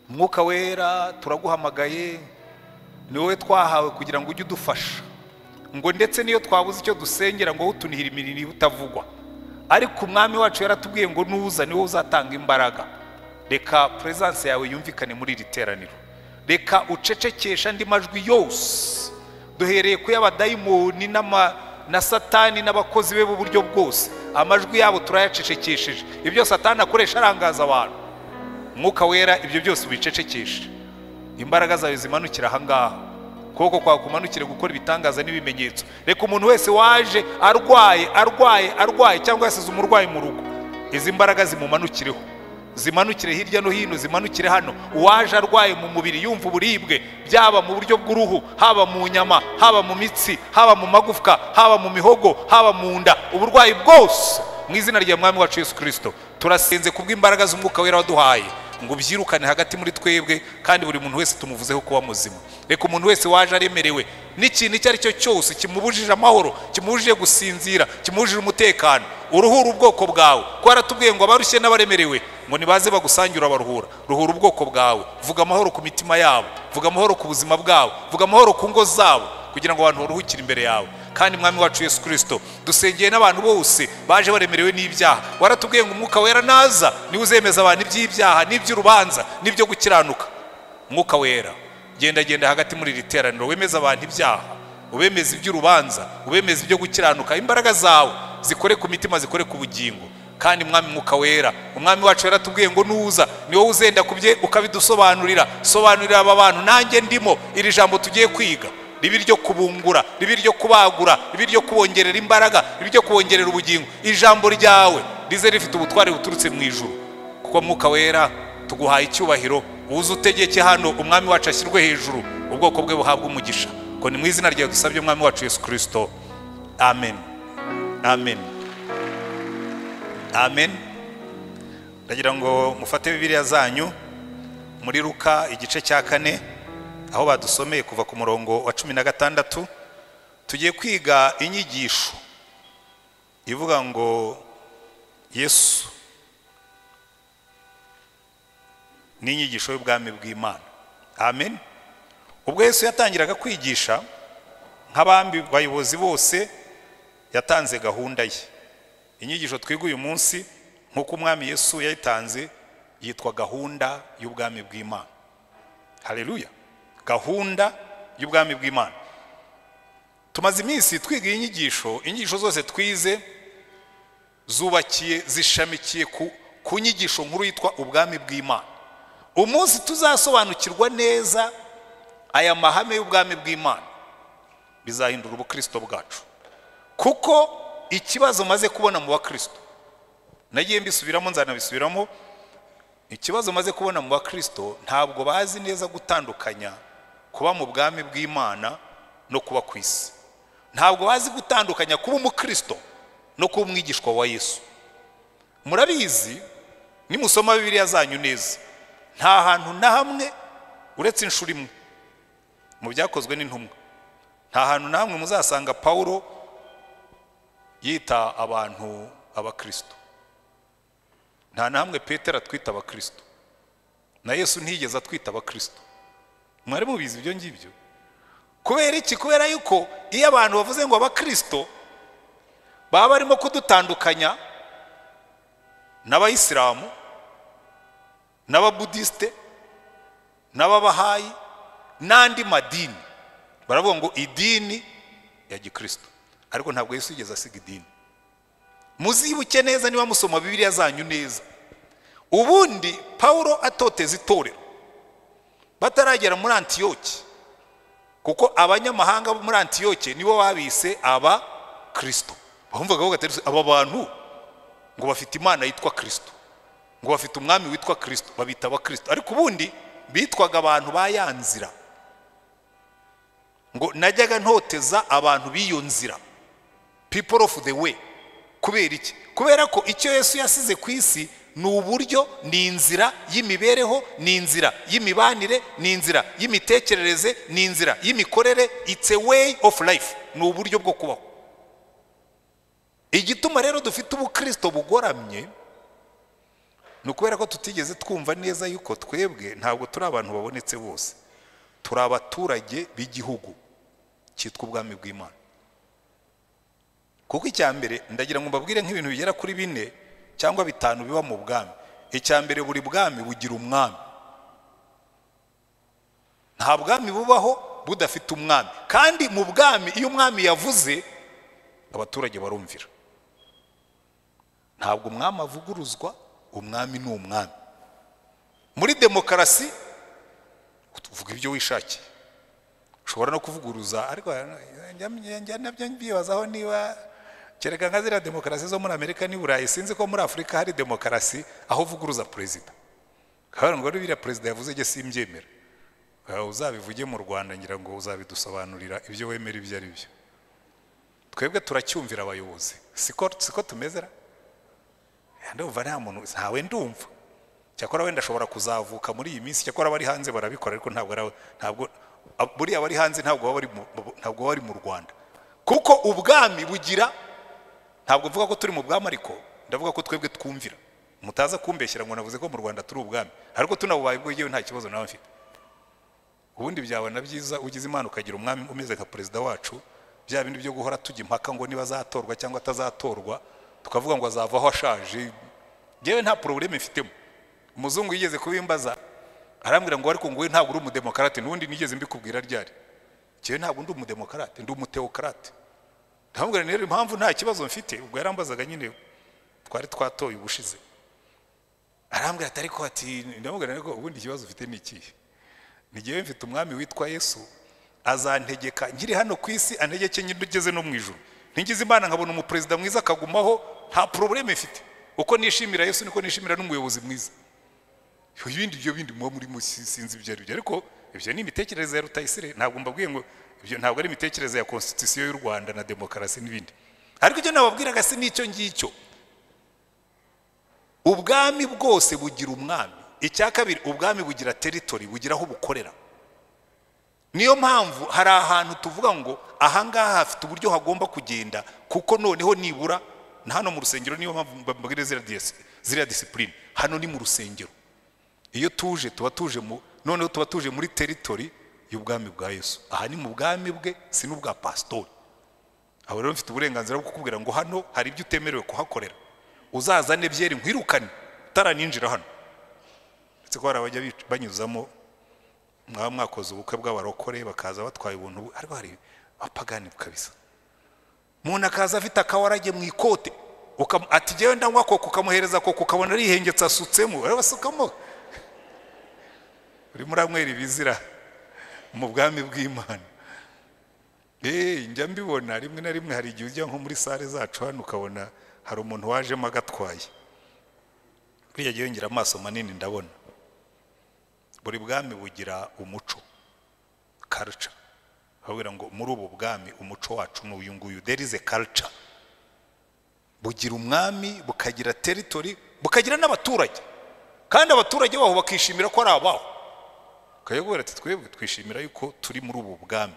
umwuka wera turaguhamagaye ni wowe twahawe kugira ngo ujye udufasha ngo ndetse n'iyo twabuze icyo dusengera ngo utunihira imirimo utavugwa ariko umwami wacu yaratubwiye ngo nuza niwe uzatanga imbaraga reka peresanse yawe yumvikane muri iri teraniro reka ucecekesha andi majwi yose duhereye ku y'abadayimoni na satani n'abakozi be b'uburyo bwose amajwi yabo turayacecekesheje ibyo satani akoresha arangaza abantu umwuka wera ibyo byose ubicecekeshe imbaraga zawe zimanukira ahangaha ukuboko kwawe kumanukire gukora ibitangaza n'ibimenyetso reka umuntu wese waje arwaye arwaye arwaye cyangwa yasize umurwayi mu rugo izi mbaraga zimumanukireho zimanukire hirya no hino zimanukire hano uwaje arwaye mu mubiri yumva uburibwe byaba mu buryo bw'uruhu haba mu nyama haba mu mitsi haba mu magufwa haba mu mihogo haba mu nda uburwayi bwose mu izina rya mwami wacu yesu kirisito turasenze kubw'imbaraga z'umwuka wera waduhaye ngo ubyirukane hagati muri twebwe kandi buri muntu wese tumuvuzeho kuba muzima reka umuntu wese waje aremerewe n'ikintu icyo ari cyo cyose kimubujije amahoro kimubujije gusinzira kimubujije umutekano uruhura ubwoko bwawe ko waratubwiye ngo abarushye n'abaremerewe ngo nibaze bagusangire abaruhura ruhura ubwoko bwawe vuga amahoro ku mitima yabo vuga amahoro ku buzima bwabo vuga amahoro ku ngo zabo kugira ngo abantu baruhukire imbere yawe kandi mwami wacu yesu kirisito dusengeye n'abantu bose baje baremerewe n'ibyaha waratubwiye ngo umwuka wera naza niwe uzemeza abantu iby'ibyaha n'iby'urubanza n'ibyo gukiranuka umwuka wera genda genda hagati muri iri teraniro wemeze abantu ibyaha ubemeze iby'urubanza ubemeze ibyo gukiranuka imbaraga zawe zikore ku mitima zikore ku bugingo kandi mwami mwuka wera umwami wacu yaratubwiye ngo nuza ni wowe uzenda ku bye ukabidusobanurira sobanurira aba bantu nanjye ndimo iri jambo tugiye kwiga ribi ryo kubungura ribi ryo kubagura ribi ryo kubongerera imbaraga ribi ryo kubongerera ubugingo ijambo ryawe rize rifite ubutwari buturutse mu ijuru kuko mwuka wera tuguhaye icyubahiro uze utegeke hano umwami wacu ashyirwe hejuru ubwoko bwe buhabwa umugisha ngo ni mu izina ryawe dusabye umwami wacu yesu kirisito amen amen amen ndagira ngo mufate bibiriya zanyu muri ruka igice cya kane aho badusomeye kuva ku murongo wa cumi na gatandatu tugiye kwiga inyigisho ivuga ngo yesu ni inyigisho y'ubwami bw'imana amen ubwo yesu yatangiraga kwigisha nk'abambi bayobozi bose yatanze gahunda ye inyigisho twiga uyu munsi nk'uko umwami yesu yayitanze yitwa gahunda y'ubwami bw'imana hareruya gahunda y'ubwami bw'imana tumaze iminsi twiga iyi nyigisho inyigisho zose twize zubakiye zishamikiye ku nyigisho nkuru yitwa ubwami bw'imana umunsi tuzasobanukirwa neza aya mahame y'ubwami bw'imana bizahindura ubukristo bwacu kuko ikibazo maze kubona mu bakristo nagiye mbisubiramo nzanabisubiramo ikibazo maze kubona mu bakristo ntabwo bazi neza gutandukanya kuba mu bwami bw'imana no kuba ku isi ntabwo bazi gutandukanya kuba umukristo no kuba umwigishwa wa yesu murabizi nimusoma bibiriya zanyu neza nta hantu na hamwe uretse inshuro imwe mu byakozwe n'intumwa nta hantu na hamwe muzasanga pawulo yita abantu abakristo nta na hamwe petero atwita abakristo na yesu ntiyigeze atwita abakristo mwari mubizi ibyo ngibyo kubera iki kubera yuko iyo abantu bavuze ngo abakristo baba barimo kudutandukanya n'abayisilamu n'ababudisite n'ababahayi n'andi madini baravuga ngo idini ya gikristo ariko ntabwo yesu yigeze asiga idini muzibuke neza niba musoma bibiriya zanyu neza ubundi paul atoteza itorero bataragera muri antiyoke kuko abanyamahanga bo muri antiyoke nibo babise aba kirisito bumvaga bagatera aba bantu ngo bafite imana yitwa kirisito ngo bafite umwami witwa kirisito babita abakirisito ariko ubundi bitwaga abantu ba ya nzira ngo najyaga ntoteza abantu b'iyo nzira people of the way kubera iki kubera ko icyo yesu yasize ku isi ni uburyo ni inzira y'imibereho ni inzira y'imibanire ni inzira y'imitekerereze ni inzira y'imikorere it's a way of life ni uburyo bwo kubaho igituma rero dufite ubukristo bugoramye ni ukubera ko tutigeze twumva neza yuko twebwe ntabwo turi abantu babonetse bose turi abaturage b'igihugu cyitwa ubwami bw'imana kuko icya mbere ndagira ngo mbabwire nk'ibintu bigera kuri bine cyangwa bitanu biba mu bwami icya mbere buri bwami bugira umwami nta bwami bubaho budafite umwami kandi mu bwami iyo umwami yavuze abaturage barumvira ntabwo umwami avuguruzwa umwami ni umwami muri demokarasi uvuga ibyo wishakiye ushobora no kuvuguruza ariko nabyo mbibazaho niba kereka nka ziriya demokarasi zo muri amerika n'i burayi sinzi ko muri afurika hari demokarasi aho uvuguruza perezida kubera ngo biriya perezida yavuze njye simbyemera uzabivuge mu rwanda ngira ngo uzabidusobanurira ibyo wemera ibyo ari byo twebwe turacyumvira abayobozi siko tumezera ndumva nta muntu ntawe ndumva cyakora wenda ashobora kuzavuka muri iyi minsi cyakora abari hanze barabikora ariko ntabwo ntabwo buriya abari hanze ntabwo baba bari mu rwanda kuko ubwami bugira ntabwo mvuga ko turi mu bwami ariko ndavuga ko twebwe twumvira mutaza kumbeshyira ngo navuze ko mu rwanda turi ubwami ariko tunabubaye bwo yewe nta kibazo nawe mfite ubundi byabona byiza ugize imana ukagira umwami umeze nka perezida wacu bya bindi byo guhora tujya impaka ngo niba azatorwa cyangwa atazatorwa tukavuga ngo azavaho ashaje yewe nta porobuleme mfitemo umuzungu yigeze kubimbaza arambwira ngo ariko ngo we ntabwo uri umudemokarate n'ubundi nigeze mbikubwira ryari yewe ntabwo ndi umudemokarate ndi umutewokarate ndamubwira rero impamvu nta kibazo mfite ubwo yarambazaga nyine twari twatoye ubushize arambwira ati ariko ati ndamubwira rero ubundi ikibazo ufite ni ikihe ni ngewe mfite umwami witwa yesu azantegeka nkiri hano ku isi antegeke ngeze no mu ijoro ntigize imana nkabona umuperezida mwiza akagumaho nta porobuleme mfite uko nishimira yesu niko nishimira n'umuyobozi mwiza ibindi byo bindi muba muri sinzi ibyo ari byo ariko ibyo ni imitekerereze ya rutayisire ntabwo mbabwiye ngo ibyo ntabwo ari imitekerereze ya konstitusiyo y'u rwanda na demokarasi n'ibindi ariko ibyo nababwiraga si n'icyo ngicyo ubwami bwose bugira umwami icya kabiri ubwami bugira teritori bugira aho bukorera niyo mpamvu hari ahantu tuvuga ngo ahangaha hafite uburyo hagomba kugenda kuko noneho nibura na hano mu rusengero niyo mpamvu mbabwira ziriya disipurine hano ni mu rusengero iyo tuje tuba tuje mu noneho tuba tuje muri teritori y'ubwami bwa yesu aha ni mu bwami bwe si n'ubwa pasitori aho rero mfite uburenganzira bwo kukubwira ngo hano hari ibyo utemerewe kuhakorera uzazane byeri nkwirukane utaraninjira hano ndetse ko hari abajya banyuzamo mwaba mwakoze ubukwe bw'abarokore bakaza batwaye ubuntu ariko hari abapagani kabisa umuntu akaza afite akawarage mu ikote ati ngewe ndanywa koko ukamuhereza koko ukabona arihengetse asutsemo urabasukamo urimo uranywera ibizira mu bwami bw'imana eee njya mbibona rimwe na rimwe hari igihe ujya nko muri sale zacu hano ukabona hari umuntu wajemo agatwaye buriya gihe yongera amaso manini ndabona buri bwami bugira umuco karica babwira ngo muri ubu bwami umuco wacu ni uyu nguyu derize karica bugira umwami bukagira teritori bukagira n'abaturage kandi abaturage baho bakishimira ko ari abaho ukajya ati twebwe twishimira yuko turi muri ubu bwami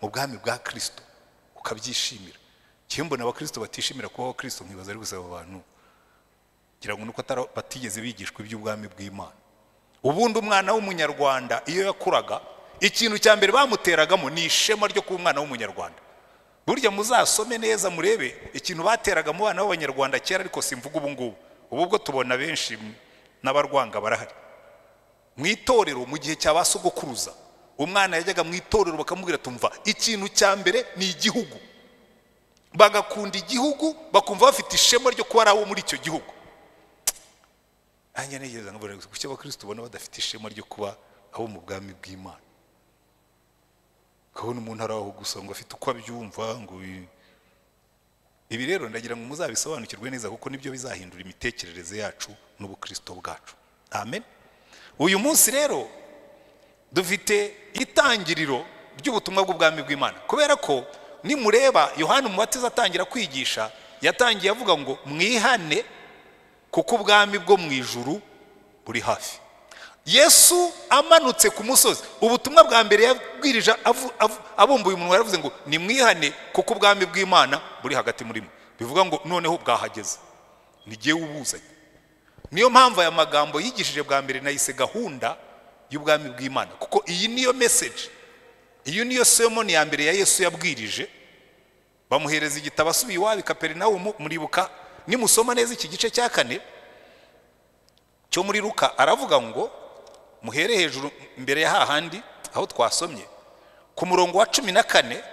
mu bwami bwa kirisito ukabyishimira mbona abakirisito batishimira kubaho kirisito nkibaza ari gusaba abantu kugira ngo nuko batigeze bigishwa iby'ubwami bw'imana ubundi umwana w'umunyarwanda iyo yakuraga ikintu cya mbere bamuteragamo ni ishema ryo kuba umwana w'umunyarwanda burya muzasome neza murebe ikintu bateraga mu bana b'abanyarwanda kera ariko simvuga ubu ngubu ubu bwo tubona benshi n'abarwanga barahari mu itorero mu gihe cya ba sogokuruza umwana yajyaga mu itorero bakamubwira tumva ikintu cya mbere ni igihugu bagakunda igihugu bakumva bafite ishema ryo kuba ari abo muri icyo gihugu nanjye ntegereza nkabona kuki abakirisitu ubona badafite ishema ryo kuba abo mu bwami bw'imana ukabona umuntu ari aho gusa ngo afite uko abyumva ngo ibi rero ndagira ngo muzabisobanukirwe neza kuko nibyo bizahindura imitekerereze yacu n'ubukristo bwacu amen uyu munsi rero dufite itangiriro ry'ubutumwa bw'ubwami bw'imana kubera ko nimureba yohani umubatiza atangira kwigisha yatangiye avuga ngo mwihane kuko ubwami bwo mu ijuru buri hafi yesu amanutse ku musozi ubutumwa bwa mbere yabwirije abumbuye umunwa yaravuze ngo nimwihane kuko ubwami bw'imana buri hagati muri mwe bivuga ngo noneho bwahageze ntigiye ubuzanye niyo mpamvu aya magambo yigishije bwa mbere nayise gahunda y'ubwami bw'imana kuko iyi niyo meseji iyo niyo semoni ya mbere ya yesu yabwirije bamuhereza igitabo asubiye iwabo i kaperinawumu muribuka nimusoma neza iki gice cya kane cyo muri ruka aravuga ngo muhere hejuru mbere ya hahandi aho twasomye ku murongo wa cumi na kane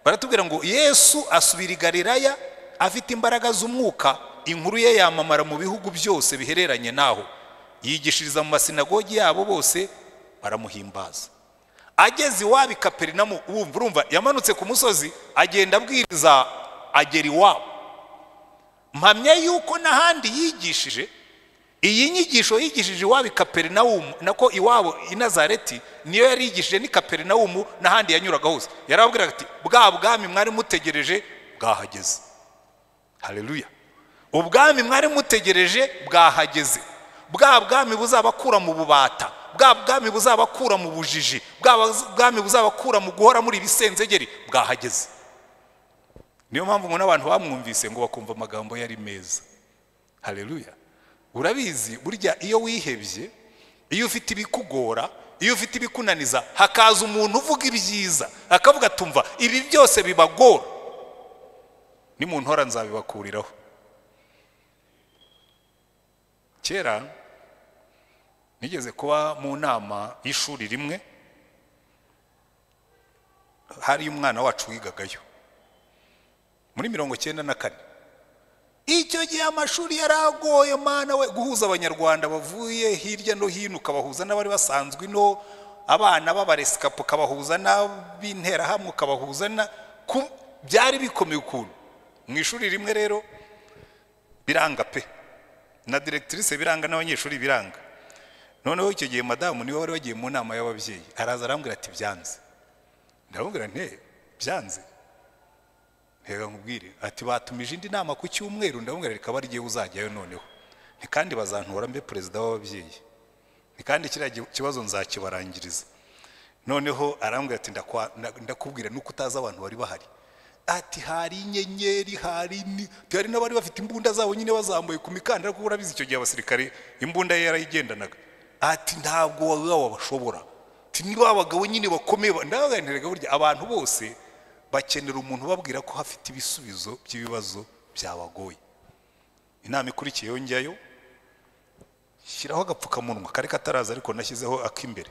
baratubwira ngo yesu asubira i galilaya afite imbaraga z'umwuka inkuru ye yamamara mu bihugu byose bihereranye naho yigishiriza mu masinagogi yabo bose baramuhimbaza ageze iwabo i kaperinamo wumva urumva yamanutse ku musozi agenda abwiriza agera iwabo mpamya yuko n'ahandi yigishije iyi nyigisho yigishije iwabo i kaperinawumu nako iwabo i nazareti niyo yari yigishije n'i kaperinawumu n'ahandi yanyuraga hose yarababwiraga ati bwa bwami mwari mutegereje bwahageze hareruya ubwami mwari mutegereje bwahageze bwa bwami buzabakura mu bubata bwa bwami buzabakura mu bujiji bwa bwami buzabakura mu guhora muri ibisenzegeri bwahageze niyo mpamvu ubona abantu bamwumvise ngo bakumva amagambo yari meza hareruya urabizi burya iyo wihebye iyo ufite ibikugora iyo ufite ibikunaniza hakaza umuntu uvuga ibyiza akavuga atumva ibi byose bibagora nimuntora nzabibakuriraho kera nigeze kuba mu nama y'ishuri rimwe hari umwana wacu wigagayo muri mirongo icyenda na kane icyo gihe amashuri yari agoye mwana we guhuza abanyarwanda bavuye hirya no hino ukabahuza n'abari basanzwe ino abana b'abaresikapo ukabahuza n'ab'interahamwe ukabahuza na byari bikomeye ukuntu mu ishuri rimwe rero biranga pe na directrice biranga n'abanyeshuri biranga noneho icyo gihe madamu niwe wari wagiye mu nama y'ababyeyi araza arambwira ati byanze ndamubwira nte byanze reka nkubwire ati batumije indi nama ku cyumweru ndamubwira reka bariye uzajyayo noneho ni kandi bazantora mbe perezida w'ababyeyi ni kandi kiriya kibazo nzakibarangiriza noneho arambwira ati ndakubwira nuko utazi abantu bari bahari ati hari inyenyeri hari hari n'abari bafite imbunda zabo nyine bazamuye ku mikandara kuko urabizi icyo gihe abasirikare imbunda ye yarayigendanaga ati ntabwo wabashobora niba abagabo nyine bakomeye ndabaganiraga burya abantu bose bakenera umuntu ubabwira ko hafite ibisubizo by'ibibazo byabagoye inama ikurikiye yongeyeyo shyiraho agapfukamunwa kari kataraza ariko nashyizeho ak'imbere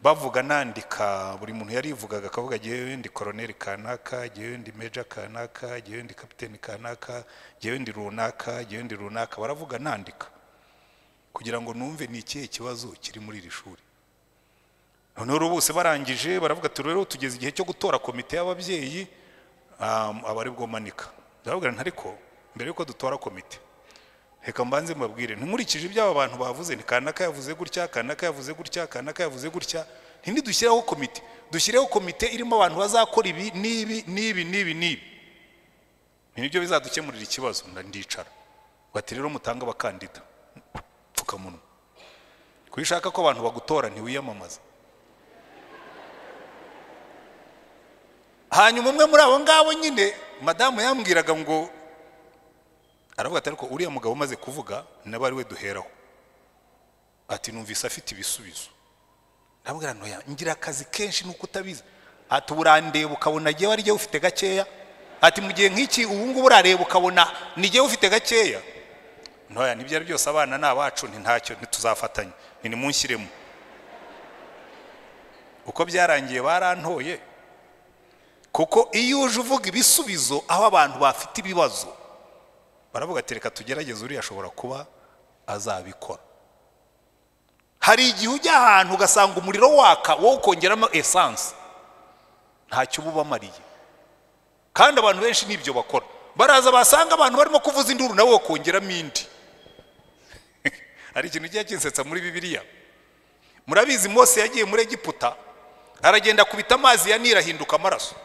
bavuga nandika buri muntu yarivugaga akavuga agiye ndi koroneri kanaka agiye ndi meja kanaka agiye ndi kapiteni kanaka agiye ndi runaka agiye ndi runaka baravuga nandika kugira ngo numve ni ikihe kibazo kiri muri iri shuri noneho bose barangije baravuga ati rero tugeze igihe cyo gutora komite y'ababyeyi abari bwomanika ndavuga ariko mbere yuko dutora komite reka mbanze mbabwire ntimurikije ibyo aba bantu bavuze ni kanaka yavuze gutya kanaka yavuze gutya kanaka yavuze gutya ntidushyireho komite dushyireho komite irimo abantu bazakora ibi n'ibi n'ibi n'ibi n'ibi nibyo bizadukemurira ikibazo ndicara bati rero mutange abakandida pfukamunwa kuko ushaka ko abantu bagutora ntiwiyamamaza hanyuma umwe muri abo ngabo nyine madamu yambwiraga ngo aravuga ati ariko uriya mugabo umaze kuvuga nawe ari we duheraho ati numvise afite ibisubizo ndabwira ntoya ngira akazi kenshi nuko utabizi ati urandeba ukabona agiye wari igihe ufite gakeya ati mu gihe nk'iki ubu ngubu urareba ukabona nigiye ufite gakeya ntoya nibyo ari byose abana ni abacu ni ntacyo ntituzafatanya ni nimunshyiremo uko byarangiye barantoye kuko iyo uje uvuga ibisubizo aho abantu bafite ibibazo baravuga ati reka tugerageze uriya ashobora kuba azabikora hari igihe ujya ahantu ugasanga umuriro waka wowe ukongeramo esanse ntacyo uba ubamariye kandi abantu benshi n'ibyo bakora baraza basanga abantu barimo kuvuza induru nawe wakongeramo indi hari ikintu kijya kinsetsa muri bibiliya murabizi mose yagiye muri egiputa aragenda akubita amazi ya nira ahinduka amaraso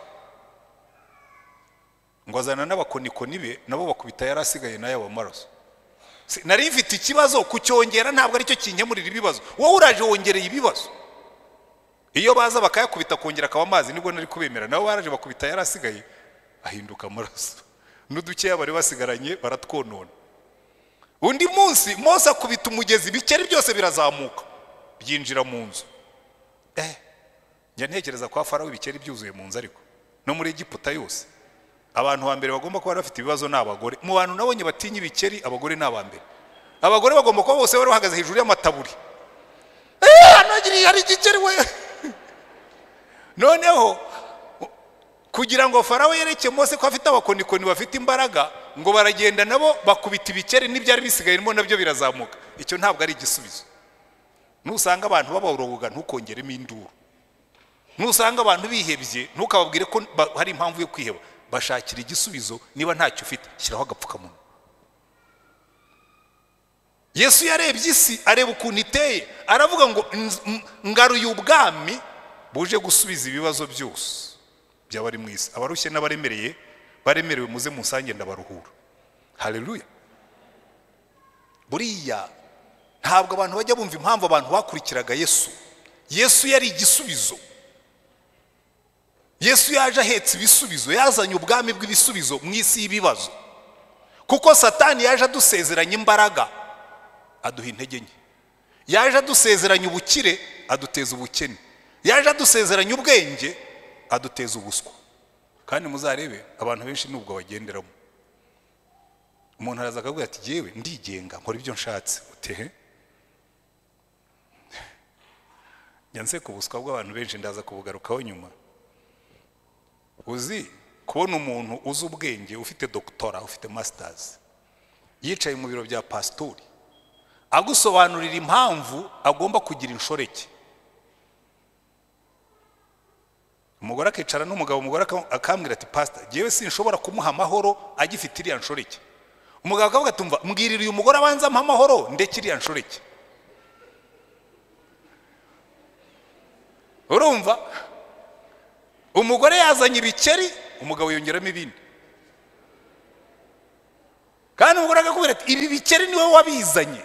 ngo azana n'abakonikoni be nabo bakubita yari asigaye nayo aba maraso nari mfite ikibazo kucyongera ntabwo aricyo kinkemurira ibibazo wowe uraje wongereye ibibazo iyo baza bakayakubita kongera akaba amazi nibwo nari kubemera nabo baraje bakubita yari asigaye ahinduka amaraso n'udukeya bari basigaranye baratwonona undi munsi Mose akubita umugezi ibikeri byose birazamuka byinjira mu nzu eh njya ntekereza ko farawo ibikeri byuzuye mu nzu ariko no muri Egiputa yose abantu ba mbere bagomba kuba bafite ibibazo ni abagore mu bantu nabonye batinya ibikeri abagore ni aba mbere abagore bagomba kuba bose bari bahagaze hejuru y'amataburi eee hanagiriye hari igikeri we noneho kugira ngo farawo yereke Mose ko afite abakonikoni bafite imbaraga ngo baragenda nabo bakubita ibikeri n'ibyari bisigayemo nabyo birazamuka icyo ntabwo ari igisubizo nusanga abantu baboroga ntukongeremo induru nusanga abantu bihebye ntukababwire ko ba- hari impamvu yo kwiheba bashakira igisubizo niba ntacyo ufite shyiraho agapfukamunwa yesu yarebye isi areba ukuntu iteye aravuga ngo "Nz- m- ngaruye ubwami buje gusubiza ibibazo byose by'abari mu isi abarushye n'abaremereye baremerewe muze musange ndabaruhura haleluya buriya ntabwo abantu bajya bumva impamvu abantu bakurikiraga yesu yesu yari igisubizo yesu yaje ahetse ibisubizo yazanye ubwami bw'ibisubizo mu isi y'ibibazo kuko satani yaje adusezeranya imbaraga aduha intege nke yaje adusezeranya ubukire aduteza ubukene yaje adusezeranya ubwenge aduteza ubuswa kandi muzarebe abantu benshi nubwo bagenderamo umuntu araza akavuga ati yewe ndigenga nkora ibyo nshatse utehe njya nseka ubuswa bw'abantu benshi ndaza kubugarukaho nyuma uzi kubona umuntu uzi ubwenge ufite dogitora ufite masitazi yicaye mu biro bya pasitori agusobanurira impamvu agomba kugira inshoreke umugore akicara n'umugabo umugore aka- akambwira ati pasita ngewe sinshobora kumuha amahoro agifite iriya nshoreke umugabo akavuga ati "Umva, mbwirira uyu mugore abanza ampa amahoro ndeke iriya nshoreke urumva umugore yazanye ibikeri umugabo yongeramo ibindi kandi umugore akakubwira ati ibi bikeri niwe wabizanye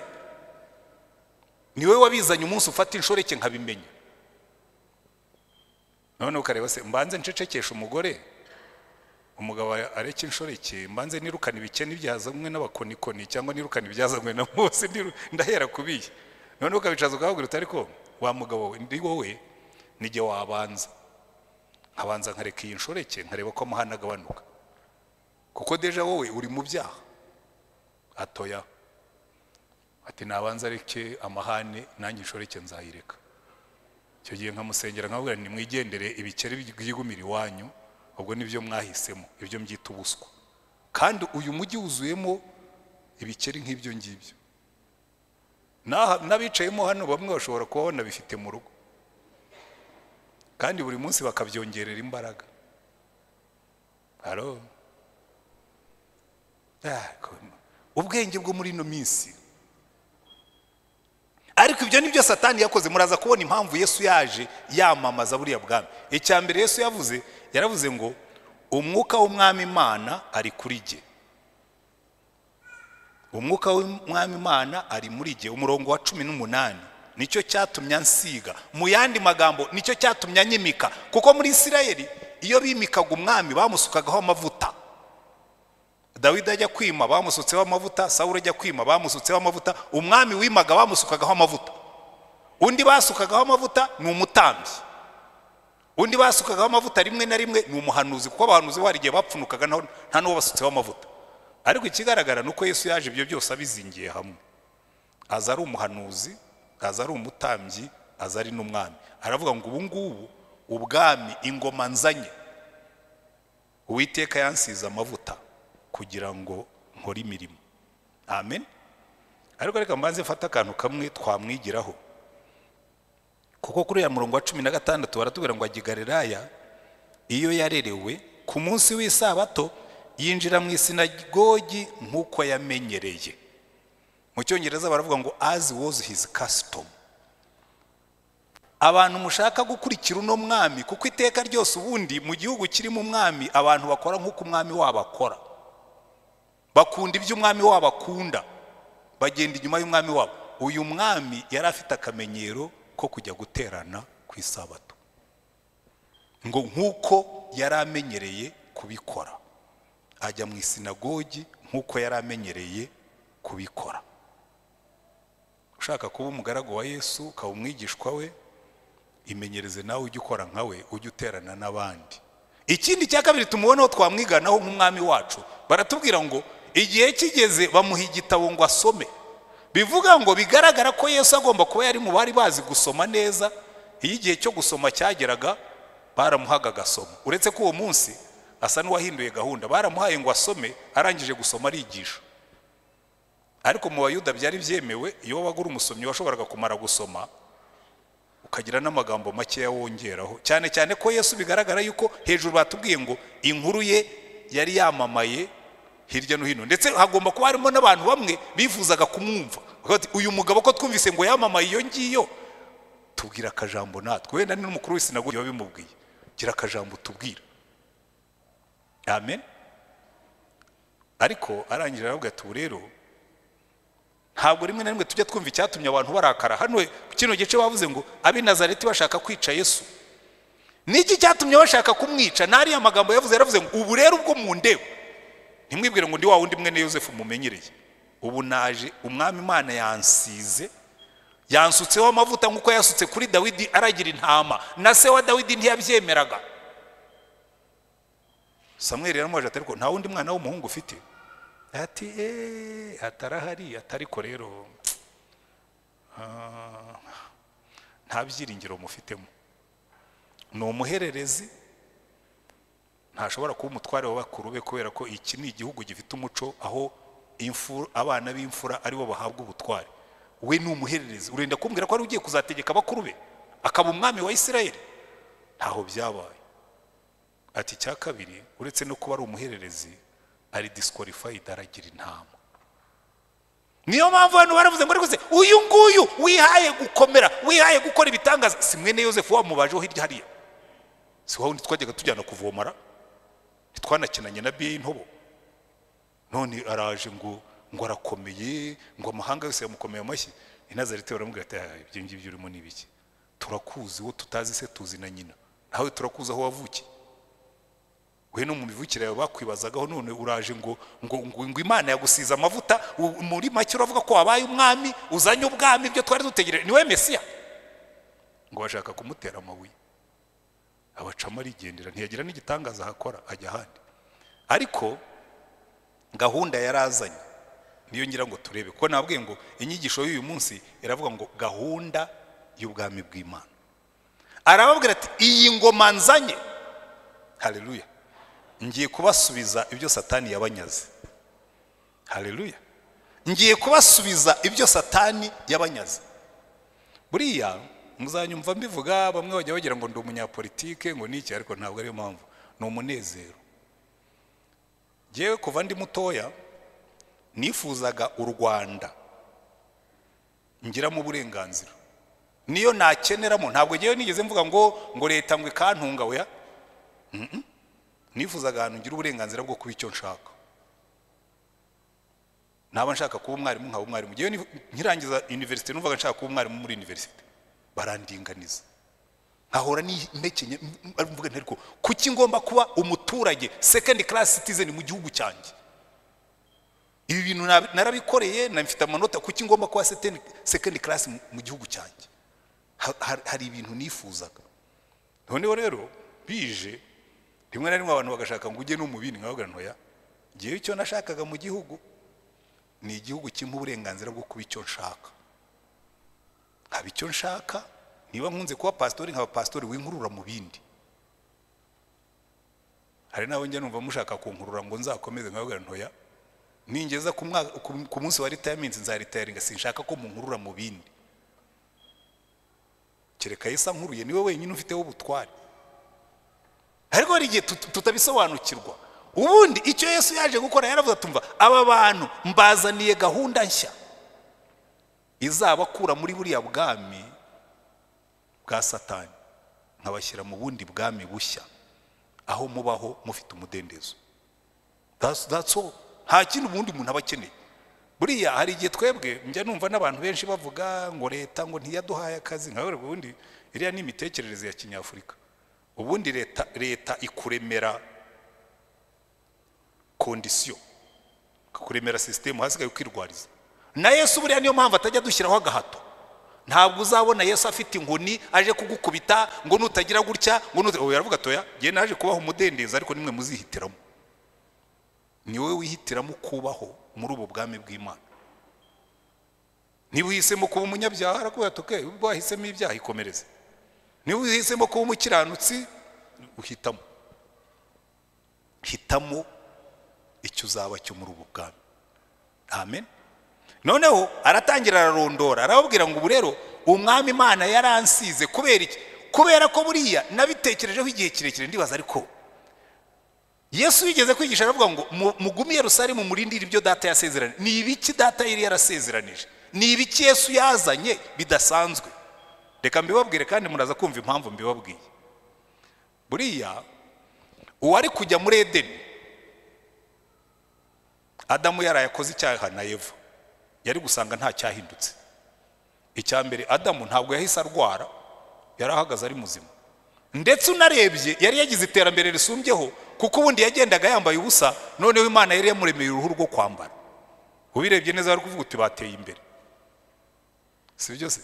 niwe wabizanye umunsi ufata inshoreke nkabimenya none ukareba se mbanze ncecekesha umugore umugabo areke inshoreke mbanze nirukane ibikeni byazanywe n'abakonikoni cyangwa nirukane ibyazanywe na mose ndiru- ndahera kubiye none ukabicaza ukababwira uti ariko wa mugabo we ndi wowe nijye wabanza nkabanza nkareka iyi nshoreke nkareba ko amahane agabanuka kuko deja wowe uri mu byaha atoya ati nabanza areke amahane nanjye inshoreke nzayireka icyo gihe nkamusengera nkamubwira nti mwigendere ibikeri byigumira iwanyu ubwo nibyo mwahisemo ibyo mbyita ubuswa kandi uyu mujyi wuzuyemo ibikeri nk'ibyo ngibyo N'aha- n'abicayemo hano bamwe bashobora kuba banabifite mu rugo kandi buri munsi bakabyongerera imbaraga haro Ah, ko- ubwenge bwo muri ino minsi ariko ibyo ni byo satani yakoze muraza kubona impamvu yesu yaje yamamaza buriya bwami icya mbere yesu yavuze yaravuze ngo umwuka w'umwami imana ari kuri jye umwuka w'umwami imana ari muri jye umurongo wa cumi n'umunani nicyo cyatumye ansiga mu yandi magambo nicyo cyatumye anyimika kuko muri isirayeli iyo bimikaga umwami bamusukagaho amavuta dawidi ajya kwima bamusutseho amavuta sawuri ajya kwima bamusutseho amavuta umwami wimaga bamusukagaho amavuta undi basukagaho amavuta ni umutambyi undi basukagaho amavuta rimwe na rimwe ni umuhanuzi kuko abahanuzi bo hari igihe bapfunukaga naho nta n'uwo basutseho amavuta ariko ikigaragara ni uko yesu yaje ibyo byose abizingiye hamwe aza ari umuhanuzi aza ari umutambyi aza ari n'umwami aravuga ngo ubu ngubu ubwami ingoma nzanye uwiteka yansize amavuta kugira ngo nkore imirimo amen ariko reka mbanze mfate akantu kamwe twamwigiraho kuko kuri uriya murongo wa cumi na gatandatu baratubwira ngo agigareraya iyo yarerewe ku munsi w'isabato yinjira mu isinagogi nk'uko yamenyereye mu cyongereza baravuga ngo as was his custom abantu mushaka gukurikira uno mwami kuko iteka ryose ubundi mu gihugu kirimo umwami abantu bakora nk'uko umwami wabo akora bakunda ibyo umwami wabo akunda bagenda inyuma y'umwami wabo uyu mwami yari afite akamenyero ko kujya guterana ku isabato ngo nk'uko yari amenyereye kubikora ajya mu isinagogi nk'uko yari amenyereye kubikora ushaka kuba umugaragu wa yesu ukaba umwigishwa we imenyereze nawe ujye ukora nka we ujye uterana n'abandi ikindi cya kabiri tumuboneho twamwiganaho nk'umwami wacu baratubwira ngo igihe kigeze bamuha igitabo ngo asome bivuga ngo bigaragara ko yesu agomba kuba yari mu bari bazi gusoma neza iyo igihe cyo gusoma cyageraga baramuhaga agasoma uretse ko uwo munsi asa n'uwahinduye gahunda baramuhaye ngo asome arangije gusoma arigisha ariko mu bayuda byari byemewe iyo wagura umusomyi washoboraga kumara gusoma ukagira n'amagambo makeya wongeraho cyane cyane ko yesu bigaragara yuko hejuru batubwiye ngo inkuru ye yari yamamaye hirya no hino ndetse hagomba kuba harimo n'abantu bamwe bifuzaga kumwumva Bakavuga bati, uyu mugabo ko twumvise ngo yamamaye iyo ngiyo tubwira akajambo natwe wenda ni n'umukuru w'isinagogi biba bimubwiye gira akajambo tubwira amen ariko arangije aravuga ati ubu rero ntabwo rimwe na rimwe tujya twumva icyatumye abantu barakara hano kino gice bavuze ngo ab'i nazareti bashaka kwica yesu niki cyatumye bashaka kumwica n'ariya magambo yavuze yaravuze ngo ubu rero ubwo mundeba ntimwibwire ngo ndi wa wundi mwene yosefu mumenyereye ubu naje umwami imana yansize yansutseho amavuta nk'uko yasutse kuri dawidi aragira intama na se wa dawidi ntiyabyemeraga samweri yaramwaje ati ariko nta wundi mwana w'umuhungu ufite ati eee atarahari atariko rero ah, nta byiringiro mufitemo ni umuhererezi ntashobora kuba umutware wa bakuru be kubera ko iki ni igihugu gifite umuco aho imfu- abana b'imfura aribo bahabwa ubutware we ni umuhererezi urenda kumbwira ko ari ugiye kuzategeka bakuru be akaba umwami wa isirayeli ntaho byabaye ati icya kabiri uretse no kuba ari umuhererezi ari disikwarifayidi aragira intama niyo mpamvu abantu baravuze ngo ariko se uyu nguyu wihaye gukomera wihaye gukora ibitangaza si mwene yosefu wamubajeho hirya hariya si wa wundi twajyaga tujyana kuvomara ntitwanakinanye na biye y'intobo none araje ngo ngo arakomeye ngo amahanga yose yamukomeye amashyi inazarite baramubwira ati "Ah, ibyo ngibyo urimo ni ibiki turakuzi wo tutazi se tuzi na nyina nawe turakuzi aho wavukiye we no mu mivukire yawe bakwibazagaho none uraje ngo ngo ngo ngo imana yagusize amavuta u- muri make uravuga ko wabaye umwami uzanye ubwami ibyo twari dutegereje niwe mesiya ngo bashaka kumutera amabuye abacamo arigendera ntiyagira n'igitangaza ahakora ajya ahandi ariko gahunda yarazanye niyo ngira ngo turebe kuko nabwiye ngo inyigisho y'uyu munsi iravuga ngo gahunda y'ubwami bw'imana arababwira ati iyi ngoma nzanye haleluya ngiye kubasubiza ibyo satani yabanyaze haleluya ngiye kubasubiza ibyo satani yabanyaze buriya muzanyumva mbivuga bamwe bajya bagira ngo ndi umunyapolitike ngo niki ariko ntabwo ariyo mpamvu ni umunezero ngewe kuva ndi mutoya nifuzaga u rwanda ngiramo uburenganzira niyo nakeneramo ntabwo ngewe nigeze mvuga ngo ngo leta ngo ikantunga weya nifuzaga ahantu ngira uburenganzira bwo kuba icyo nshaka naba nshaka kuba umwarimu nkaba umwarimu ngewe ni- nkirangiza univerisite numvaga nshaka kuba umwarimu muri univerisite barandinganiza nkahora nimekenye mvuga nti ariko kuki ngomba kuba umuturage second class citizen mu gihugu cyanjye ibi bintu nab- narabikoreye na mfite amanota kuki ngomba kuba second- second class mu- mu gihugu cyanjye Ha- ha- hari ibintu nifuzaga noneho rero bije rimwe na rimwe abantu bagashaka ngo ujye no mu bindi nkavuga ntoya ngewe icyo nashakaga mu gihugu ni igihugu kimpa uburenganzira bwo kuba icyo nshaka nkaba icyo nshaka niba nkunze kuba pasitori nkaba pasitori winkurura mu bindi hari n'abo njya numva mushaka kunkurura ngo nzakomeze nkavuga ntoya ningeza ku mwaka- ku- ku munsi wa ritayaminsi nzaritayaringa sinshaka ko munkurura mu bindi kereka yesu ankuruye niwe wenyine ufiteho ubutware ariko hari igihe tut- tutabisobanukirwa ubundi icyo yesu yaje gukora yaravuze atumva aba bantu mbazaniye gahunda nshya izabakura muri buriya bwami bwa satani nkabashyira mu bundi bwami bushya aho mubaho mufite umudendezo That's- that's all. nta kindi ubundi muntu aba akeneye buriya hari igihe twebwe njya numva n'abantu benshi bavuga ngo leta ngo ntiyaduhaye akazi nka ubundi iriya ni imitekerereze ya kinyafurika ubundi leta leta ikuremera kondisiyo ikakuremera sisitemu hasigaye ukirwariza na yesu buriya niyo mpamvu atajya dushyiraho agahato ntabwo uzabona yesu afite inkoni aje kugukubita ngo nutagira gutya ngo nuta ubu yaravuga atoya njye naje kubaho umudendezo ariko nimwe muzihitiramo ni wowe wihitiramo kubaho muri ubu bwami bw'imana niba uhisemo kuba umunyabyaha arakubaye atoke ubwo wahisemo ibyaha ikomereze niba uhisemo kuba umukiranutsi uhitamo hitamo icyo uzaba cyo muri ubu bwami amen noneho aratangira ararondora arababwira ngo ubu rero umwami imana yaransize kubera iki kubera ko buriya nabitekerejeho igihe kirekire ndibaza ariko yesu yigeze kwigisha aravuga ngo mugume Yerusalemu murindire ibyo data yasezeranije ni ibiki data yari yarasezeranije ni ibiki yesu yazanye bidasanzwe reka mbibabwire kandi muraza kumva impamvu mbibabwiye buriya uwari kujya muri edeni adamu yaraye akoze icyaha na eva yari gusanga nta cyahindutse icya mbere adamu ntabwo yahise arwara yari ahagaze ari muzima ndetse unarebye yari yagize iterambere risumbyeho kuko ubundi yagendaga yambaye ubusa noneho imana yari yamuremeye uruhu rwo kwambara ubirebye neza bari kuvuga uti bateye imbere si byo se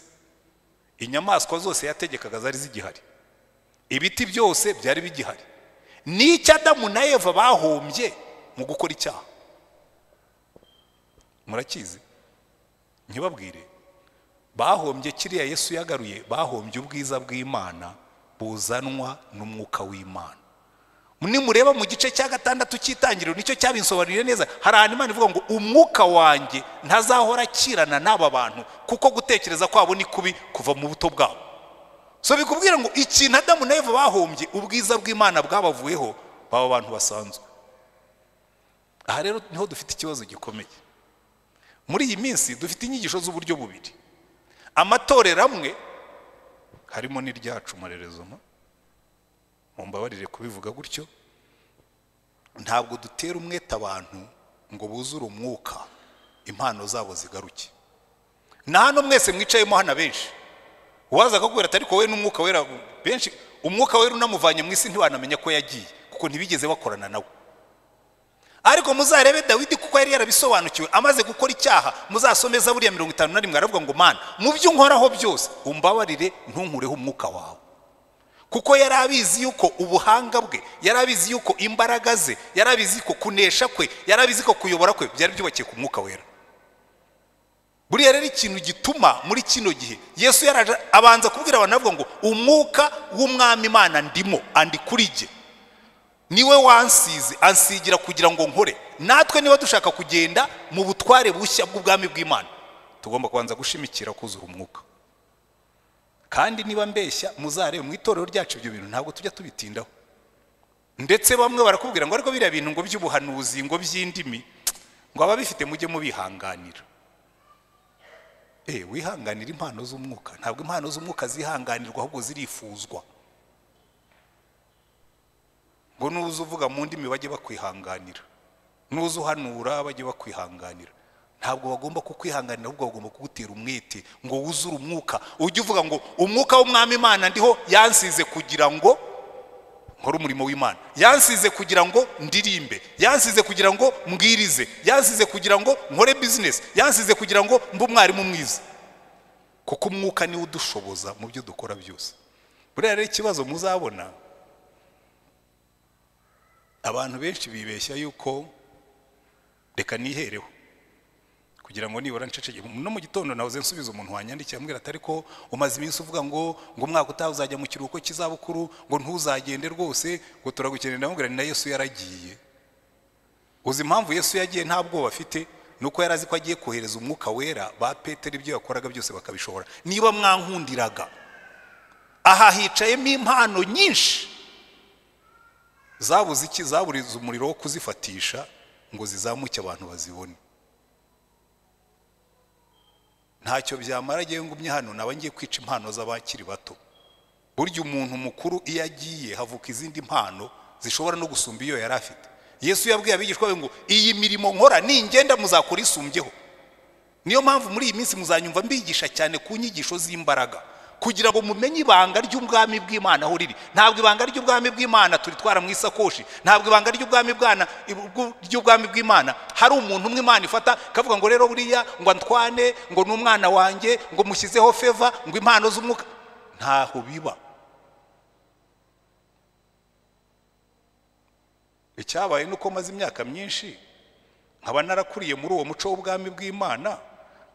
inyamaswa zose yategekaga zari zigihari ibiti byose byari bigihari n'icyo adamu na eva bahombye mu gukora icyaha murakizi ntibabwire bahombye kiriya yesu yagaruye bahombye ubwiza bw'imana buzanwa n'umwuka w'imana nimureba mu gice cya gatandatu cy'itangiriro nicyo cyabinsobanuriye neza hari ahantu imana ivuga ngo umwuka wanjye ntazahora akirana n'aba bantu kuko gutekereza kwabo ni kubi kuva mu buto bwabo so bikubwira ngo ikintu adamu na eva bahombye ubwiza bw'imana bwabavuyeho baba bantu basanzwe aha rero niho dufite ikibazo gikomeye muri iyi minsi dufite inyigisho z'uburyo bubiri amatorero amwe harimo n'iryacu murerezoma mumbabarire kubivuga gutyo ntabwo dutera umwete abantu ngo buzure umwuka impano zabo zigaruke na hano mwese mwicayemo hano benshi uwaza akakubwira ati ariko wowe n'umwuka wera benshi umwuka wera unamuvanye mu isi ntiwanamenya ko yagiye kuko ntibigeze bakorana nawe ariko muzarebe dawidi kuko yari yarabisobanukiwe amaze gukora icyaha muzasomeza buriya mirongo itanu na rimwe aravuga ngo mana mu byo unkoraho byose umbabarire ntunkureho umwuka wawe kuko yari abizi yuko ubuhanga bwe yari abizi yuko imbaraga ze yari abizi ko kunesha kwe yari abizi ko kuyobora kwe byari byubakiye ku mwuka wera buriya rero ikintu gituma muri kino gihe yesu yaraje abanza kubwira abantu avuga ngo umwuka w'umwami imana ndimo andi kuri jye niwe wansize ansigira kugira ngo nkore natwe niba dushaka kugenda mu butware bushya bw'ubwami bw'imana tugomba kubanza gushimikira kuzura umwuka kandi niba mbeshya muzarebe mu itorero ryacu ibyo bintu ntabwo tujya tubitindaho ndetse bamwe barakubwira ngo ariko biriya bintu ngo by'ubuhanuzi ngo by'indimi ngo ababifite mujye mubihanganira eee wihanganira impano z'umwuka ntabwo impano z'umwuka zihanganirwa ahubwo zirifuzwa ngo nuza uvuga mu ndimi bajye bakwihanganira nuza uhanura bajye bakwihanganira ntabwo bagomba kukwihanganira ahubwo bagomba kugutera umwete ngo wuzure umwuka ujye uvuga ngo umwuka w'umwami imana ndiho yansize kugira ngo nkore umurimo w'imana yansize kugira ngo ndirimbe yansize kugira ngo mbwirize yansize kugira ngo nkore bizinesi yansize kugira ngo mbe umwarimu mwiza kuko umwuka niwo udushoboza mu byo dukora byose buriya rero ikibazo muzabona abantu benshi bibeshya yuko reka nihereho kugira ngo nibura nceceke no mu gitondo nahoze nsubiza umuntu wanyandikira ambwira atari ko umaze iminsi uvuga ngo ngo umwaka utaha uzajya mu kiruhuko cy'izabukuru ngo ntuzagende rwose ngo turagukenera ndamubwira ni na yesu yaragiye uzi impamvu yesu yagiye nta bwoba afite ni uko yari azi ko agiye kohereza umwuka wera ba petero ibyo yakoraga byose bakabishobora niba mwankundiraga aha hicayemo impano nyinshi zabuze iki zaburiza umuriro wo kuzifatisha ngo zizamuke abantu bazibone ntacyo byamara agiye ngumye hano naba ngiye kwica impano z'abakiri bato burya umuntu mukuru iyo agiye havuka izindi mpano zishobora no gusumba iyo yari afite yesu yabwiye abigishwa be ngo iyi mirimo nkora ningenda muzakora isumbyeho niyo mpamvu muri iyi minsi muzanyumva mbigisha cyane ku nyigisho z'imbaraga kugira ngo mumenye ibanga ry'ubwami bw'imana aho riri ntabwo ibanga ry'ubwami bw'imana turitwara mu isakoshi ntabwo ibanga ry'ubwami bwana- bw- ry'ubwami bw'imana hari umuntu umwe imana ifata ikavuga ngo rero buriya ngo antwane ngo ni umwana wanjye ngo mushyizeho feva ngo impano z'umwuka ntaho biba icyabaye ni uko maze imyaka myinshi nkaba narakuriye muri uwo muco w'ubwami bw'imana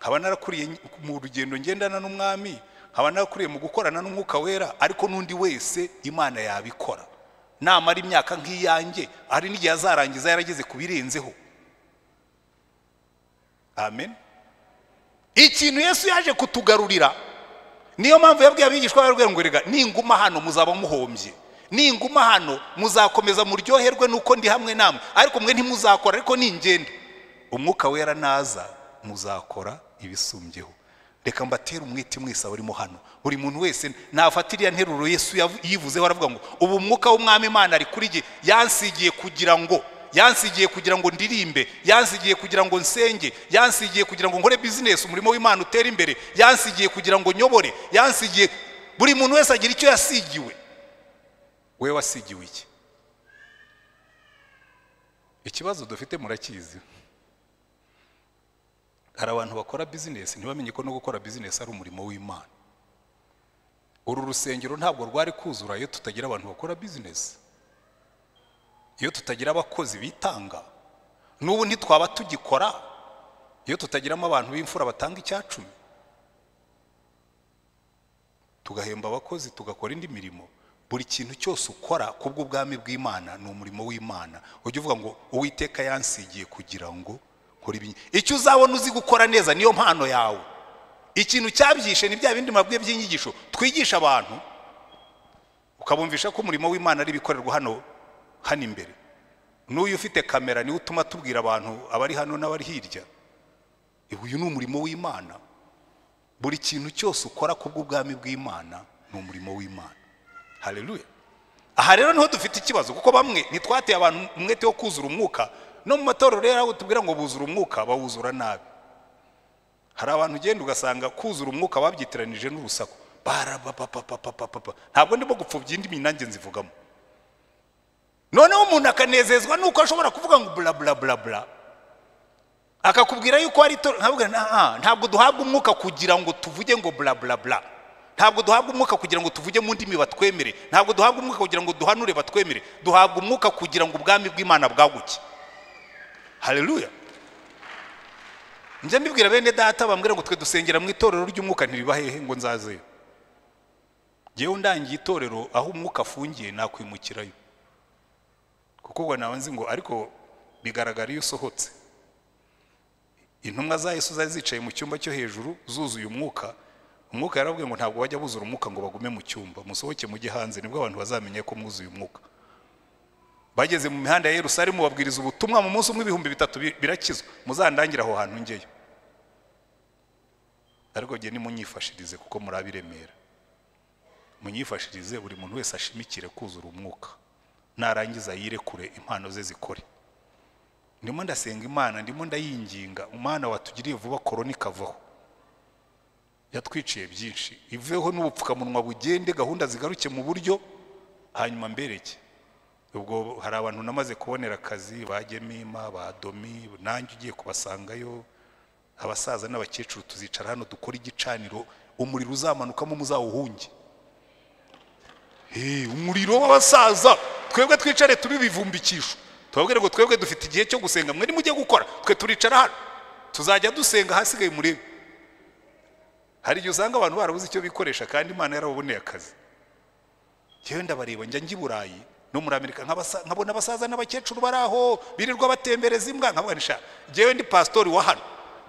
nkaba narakuriye mu rugendo ngendana n'umwami nkaba narakuriye mu gukorana n'umwuka wera ariko n'undi wese imana yabikora namara imyaka nk'iyanjye hari n'igihe azarangiza yarageze ku birenzeho amen ikintu yesu yaje kutugarurira niyo mpamvu yabwiye abigishwa barwe ngo rega ninguma hano muzaba muhombye ninguma hano muzakomeza muryoherwe nuko ndi hamwe namwe ariko mwe ntimuzakora ariko ningenda umwuka wera naza muzakora ibisumbyeho reka mbatere umwete mwese abarimo hano buri muntu wese nafata iriya nteruro yesu yavu- yivuzeho aravuga ngo ubu umwuka w'umwami imana ari kuri jye yansigiye kugira ngo yansigiye kugira ngo ndirimbe yansigiye kugira ngo nsenge yansigiye kugira ngo nkore bizinesi umurimo w'imana utere imbere yansigiye kugira ngo nyobore yansigiye buri muntu wese agira icyo yasigiwe we wasigiwe iki ikibazo dufite murakizi hari abantu bakora bizinesi ntibamenye ko no gukora bizinesi ari umurimo w'imana uru rusengero ntabwo rwari kuzura iyo tutagira abantu bakora bizinesi iyo tutagira abakozi bitanga n'ubu ntitwaba tugikora iyo tutagiramo abantu b'imfura batanga icyacumi tugahemba abakozi tugakora indi mirimo buri kintu cyose ukora ku bw'ubwami bw'imana ni umurimo w'imana ujya uvuga ngo uwiteka yansigiye kugira ngo nkore ibi icyo uzabona uzi gukora neza niyo mpano yawe ikintu cyabyishe ni bya bindi mabwiye by'inyigisho twigisha abantu ukabumvisha ko umurimo w'imana ari ibikorerwa hano hano imbere n'uyu ufite kamera niwe utuma tubwira abantu abari hano n'abari hirya uyu ni umurimo w'imana buri kintu cyose ukora ku bw'ubwami bw'imana ni umurimo w'imana hareruya aha rero niho dufite ikibazo kuko bamwe ntitwateye abantu umwete wo kuzura umwuka no mu matorero rero aho tubwira ngo buzura umwuka bawuzura nabi hari abantu ugenda ugasanga kuzura umwuka babyitiranije n'urusaku barabapapapapapa ntabwo ndimo gupfubya indi nanjye nzivugamo noneho umuntu akanezezwa nuko ashobora kuvuga ngo bla bla bla bla akakubwira yuko ari to ntabwo nta- ntabwo duhabwa umwuka kugira ngo tuvuge ngo bla bla bla ntabwo duhabwa umwuka kugira ngo tuvuge mu ndimi batwemere ntabwo duhabwa umwuka kugira ngo duhanure batwemere duhabwa umwuka kugira ngo ubwami bw'imana bwaguke haleluya njya mbibwira bene data bambwira ngo twe dusengera mu itorero ry'umwuka ntiriba hehe ngo nzazeyo ngewe ndangiye itorero aho umwuka afungiye nakwimukirayo kuko ubwo nawe nzi ngo ariko bigaragara iyo usohotse intumwa za yesu zari zicaye mu cyumba cyo hejuru zuzuye umwuka umwuka yarababwiye ngo ntabwo bajya buzura umwuka ngo bagume mu cyumba musohoke mujye hanze nibwo abantu bazamenya ko mwuzuye umwuka bageze mu mihanda ya yerusalemu babwiriza ubutumwa mu munsi umwe ibihumbi bitatu bi- birakizwa muzandangire aho hantu ngeyo ariko jye nimunyifashirize kuko muri abiremera munyifashirize buri muntu wese ashimikire kuzura umwuka narangiza yirekure impano ze zikore ndimo ndasenga imana ndimo ndayinginga umwana watugiriye vuba korona ikavaho yatwiciye byinshi iveho n'ubupfukamunwa bugende gahunda zigaruke mu buryo hanyuma mbereke ubwo hari abantu namaze kubonera akazi ba gemima ba domi nanjye ugiye kubasangayo abasaza n'abakecuru tuzicara hano dukore igicaniro umuriro uzamanukamo muzawuhunge Hey, umuriro w'abasaza twebwe twicare turi bivumbikisho twabwire ngo twebwe dufite igihe cyo gusenga mwe nimujye gukora twe turicara hano tuzajya dusenga hasigaye murebe hari igihe usanga abantu barabuze icyo bikoresha kandi imana yarababoneye akazi yewe ndabareba njya njya i burayi no muri amerika nk'abasa- nkabona abasaza n'abakecuru bari aho birirwa batembereza imbwa nkabona sha njyewe ndi pasitori wa hano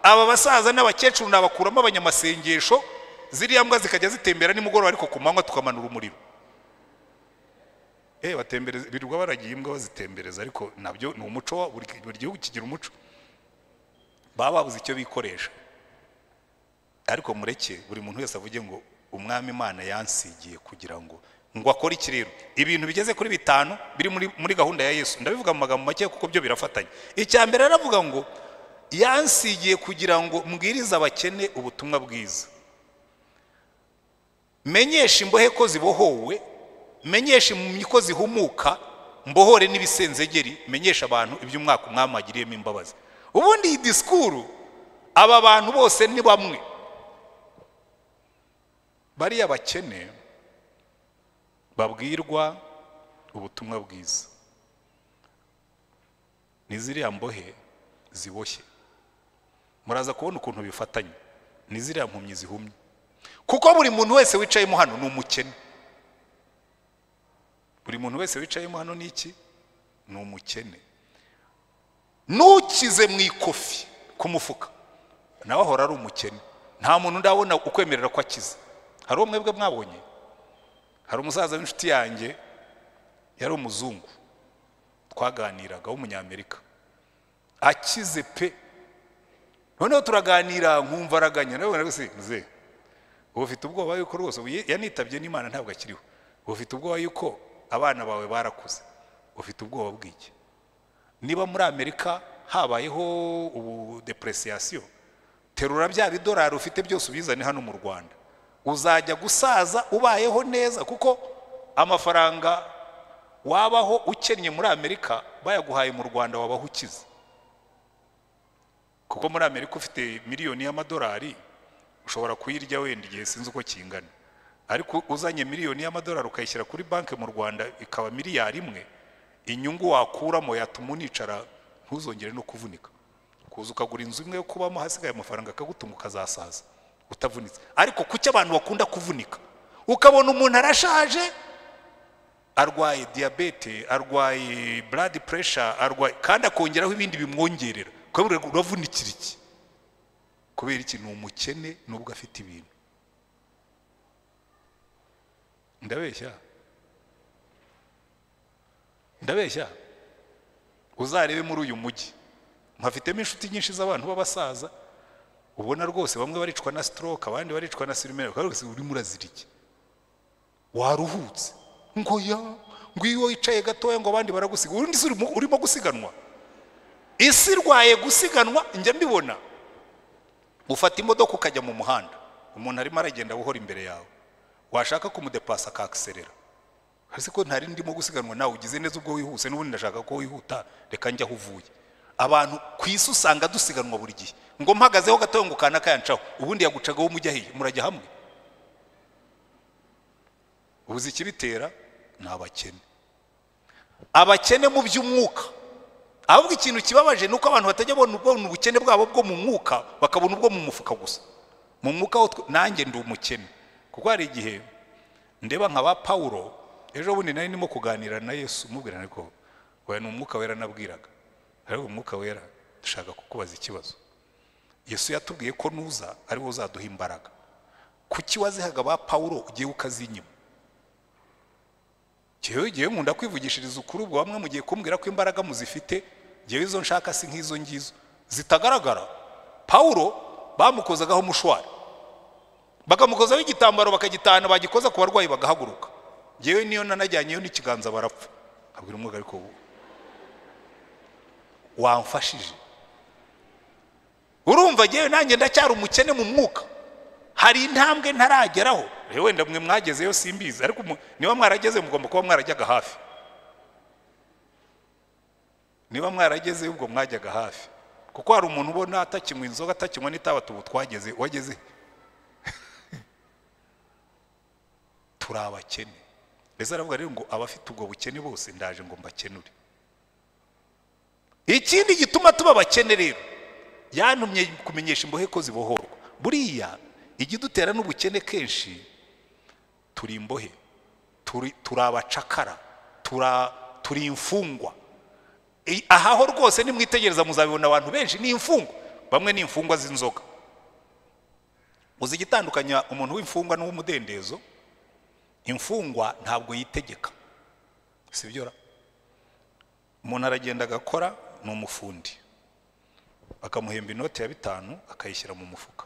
aba basaza n'abakecuru nabakuramo abanyamasengesho ziriya mbwa zikajya zitembera nimugoroba ariko ku manywa tukamanura umuriro eh batembereza birirwa baragiye imbwa bazitembereza ariko nabyo ni umuco wa- buri buri gihugu kigira umuco baba babuze icyo bikoresha ariko mureke buri muntu wese avuge ngo umwami imana yansigiye kugira ngo ngo akore iki rero ibintu bigeze kuri bitanu biri muri, muri gahunda ya yesu ndabivuga mu magambo make kuko byo birafatanye icya mbere aravuga ngo yansigiye kugira ngo mbwirize abakene ubutumwa bwiza menyesha imbohe ko zibohowe menyesha impumyi ko zihumuka mbohore n'ibisenzegeri menyesha abantu iby'umwaka umwami wagiriyemo imbabazi ubundi iyi disikuru aba bantu bose ni bamwe bariya bakene babwirwa ubutumwa bwiza ni ziriya mbohe ziboshye muraza kubona ukuntu bifatanye ni ziriya mpumyi zihumye kuko buri muntu wese wicayemo hano ni umukene buri muntu wese wicayemo hano ni iki ni umukene n'ukize mu ikofi ku mufuka nawe ahora ari umukene nta muntu ndabona ukwemerera ko akize hari umwe bwe mwabonye hari umusaza w'inshuti yanjye yari umuzungu twaganiraga w'umunyamerika akize pe noneho turaganira nkumva araganya nawe ubona se muze ubu ufite ubwoba yuko rwose ubu yanitabye n'imana ntabwo akiriho ubu ufite ubwoba yuko abana bawe barakuze ufite ubwoba bw'iki niba muri amerika habayeho ubu depresiyasiyo terura bya bidorari ufite byose ubizane hano mu rwanda uzajya gusaza ubayeho neza kuko amafaranga wabaho ukennye muri amerika bayaguhaye mu rwanda wabaho ukize kuko muri amerika ufite miliyoni y'amadolari ushobora kuyirya wenda igihe sinzi uko kingana ariko uzanye miliyoni y'amadolari ukayishyira kuri banki mu rwanda ikaba miliyari imwe inyungu wakuramo yatuma unicara ntuzongere no kuvunika kuza ukagura inzu imwe yo kubamo hasigaye amafaranga akagutuma ukazasaza utavunitse ariko kuki abantu bakunda kuvunika ukabona umuntu arashaje arwaye diyabete arwaye blood pressure arwaye kandi akongeraho ibindi bimwongerera kubera uravunikira iki kubera iki ni umukene nubwo afite ibintu ndabeshya ndabeshya uzarebe muri uyu mujyi mpafitemo inshuti nyinshi z'abantu b'abasaza ubona rwose bamwe baricwa na stroke abandi baricwa na sirimere rwose urimo urazira iki waruhutse ngo ya ngo iyo wicaye gatoya ngo abandi baragusiga urundi si urimo gusiganwa isi irwaye gusiganwa njya mbibona ufata imodoka ukajya mu muhanda umuntu arimo aragenda buhora imbere yawe washaka kumudepasa akakiserera hasi ko ntari ndimo gusiganwa nawe ugize neza ubwo wihuse n'ubundi ndashaka ko wihuta reka njya aho uvuye abantu ku isi usanga dusiganwa buri gihe ngo mpagazeho gatoya ngo kana kayancaho ubundi yagucagaho mujya hehe murajya hamwe ubuze ikibitera ni abakene abakene mu by'umwuka ahubwo ikintu kibabaje ni uko abantu batajya babona ubukene bwabo bwo mu mwuka bakabona ubwo mu mufuka gusa mu mwuka nanjye ndi umukene kuko hari igihe ndeba nka ba paul ejo bundi nari ndimo kuganira na yesu umubwira ariko we ni umwuka wera nabwiraga ariko umwuka wera dushaka kukubaza ikibazo yesu yatubwiye ko nuza ari we uzaduha imbaraga kuki wazihaga ba paul ugiye ukazinyima njyewe igihe nkunda kwivugishiriza ukuri ubwo bamwe mugiye kumbwira ko imbaraga muzifite ngewe izo nshaka si nk'izo ngizo zitagaragara pawuro bamukozagaho umushwari bakamukozaho igitambaro bakagitahana bagikoza ku barwayi bagahaguruka ngewe niyo nanajyanyeyo n'ikiganza barapfa abwira umwuga ariko ubu wamfashije urumva ngewe nanjye ndacyari umukene mu mwuka hari intambwe ntarageraho wenda mwe mwagezeyo simbizi ariko niba mwarageze mugomba kuba mwarajyaga hafi niba mwarageze ubwo mwajyaga hafi kuko hari umuntu ubona atakinywa inzoga atakinywa n'itaba twageze wageze turi abakene mbese aravuga rero ngo abafite ubwo bukene bose ndaje ngo mbakenure ikindi gituma tuba abakene rero yantumye kumenyesha imbohe ko zibohorwa buriya igidutera n'ubukene kenshi turi imbohe turi abacakara turi imfungwa ahaho rwose nimwitegereza muzabibona abantu benshi ni imfungwa bamwe ni imfungwa z'inzoga uzi igitandukanya umuntu w'imfungwa n'uw'umudendezo imfungwa ntabwo yitegeka si byo umuntu aragenda agakora ni umufundi bakamuhemba inoti ya bitanu akayishyira mu mufuka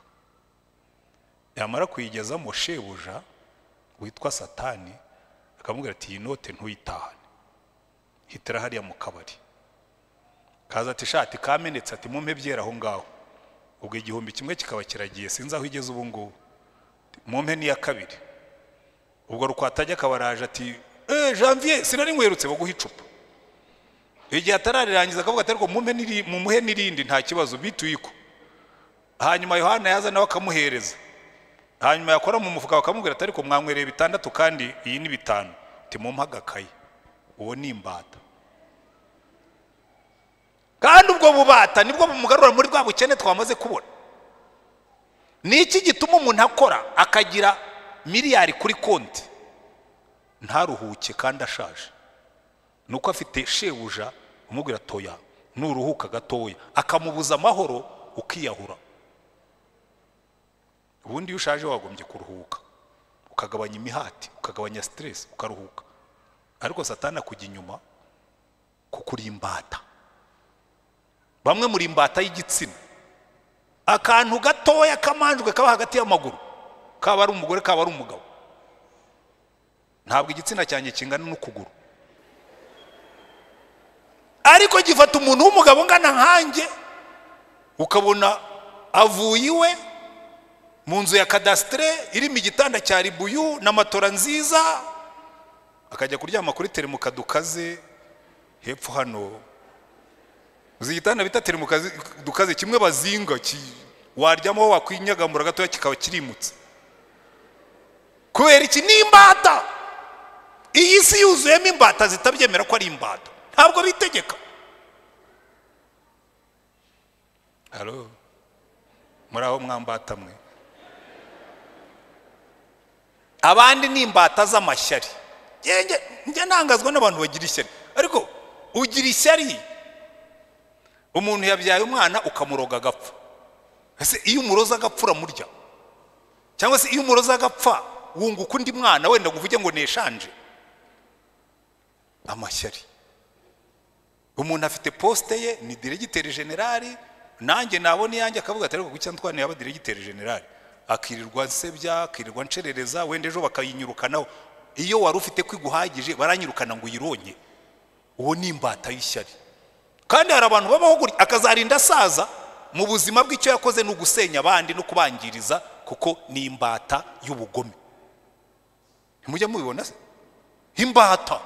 yamara kuyigezamo shebuja witwa satani akamubwira ati iyi note ntuyitahane hitira hariya mu kabari kaza ati shati kamenetse ati mumpe byera aho ngaho ubwo igihumbi kimwe kikaba kiragiye sinzi aho igeze ubu ngubu mumpe n'iya kabiri ubwo rukwatajya akaba araje ati eee janvier sinari nkwerutse baguha icupa igihe atararirangiza akavuga ati ariko mumuhe n'iri- mumuhe n'irindi nta kibazo bituyiko hanyuma yohana yaza nawe akamuhereza hanyuma yakora mu mufuka bakamubwira ati ariko mwanywereye bitandatu kandi iyi ni bitanu ati mumpe agakayi uwo ni imbata kandi ubwo bubata nibwo bumugarura muri bwa bukene twamaze kubona ni iki gituma umuntu akora akagira miliyari kuri konti ntaruhuke kandi ashaje ni uko afite shebuja umubwira toya nuruhuka gatoya akamubuza amahoro ukiyahura ubundi iyo ushaje wagombye kuruhuka ukagabanya imihati ukagabanya siteresi ukaruhuka ariko satana akujya inyuma kuko uri imbata bamwe muri imbata y'igitsina akantu gatoya kamanjwe kaba hagati y'amaguru kaba ari umugore kaba ari umugabo ntabwo igitsina cyanjye kingana n'ukuguru ariko gifata umuntu w'umugabo ungana nkanjye ukabona avuye iwe mu nzu ya kadasitere irimo igitanda cya ribuyu na matora nziza akajya kuryama kuri teremuka dukaze hepfo hano uzi igitanda bita teremuka dukaze kimwe bazinga ki- waryamaho wakwinyagamura gatoya kikaba kirimutse kubera iki ni imbata iyi si yuzuyemo imbata zitabyemera ko ari imbata ntabwo bitegeka halo muri aho mwambata mwe abandi ni imbata z'amashyari Njye- njye- njye ntangazwa n'abantu bagira ishyari ariko ugira ishyari umuntu yabyaye umwana ukamuroga agapfa ese iyo umuroza agapfa uramurya cyangwa se iyo umuroza agapfa wunguka undi mwana wenda ngo uvuge ngo neshanje amashyari umuntu afite posite ye ni diregiteri generali nanjye nabona iyanjye akavuga ati ariko kuki ntitwane yaba diregiteri generali akirirwa nsebya akirirwa ncerereza wenda ejo bakayinyirukanaho iyo wari ufite kwiguhagije baranyirukana ngo uyironye uwo ni imbata y'ishyari kandi hari abantu babaho gutya akazarinda asaza mu buzima bw'icyo yakoze ni ugusenya abandi no kubangiriza kuko ni imbata y'ubugome mujya mubibona se imbata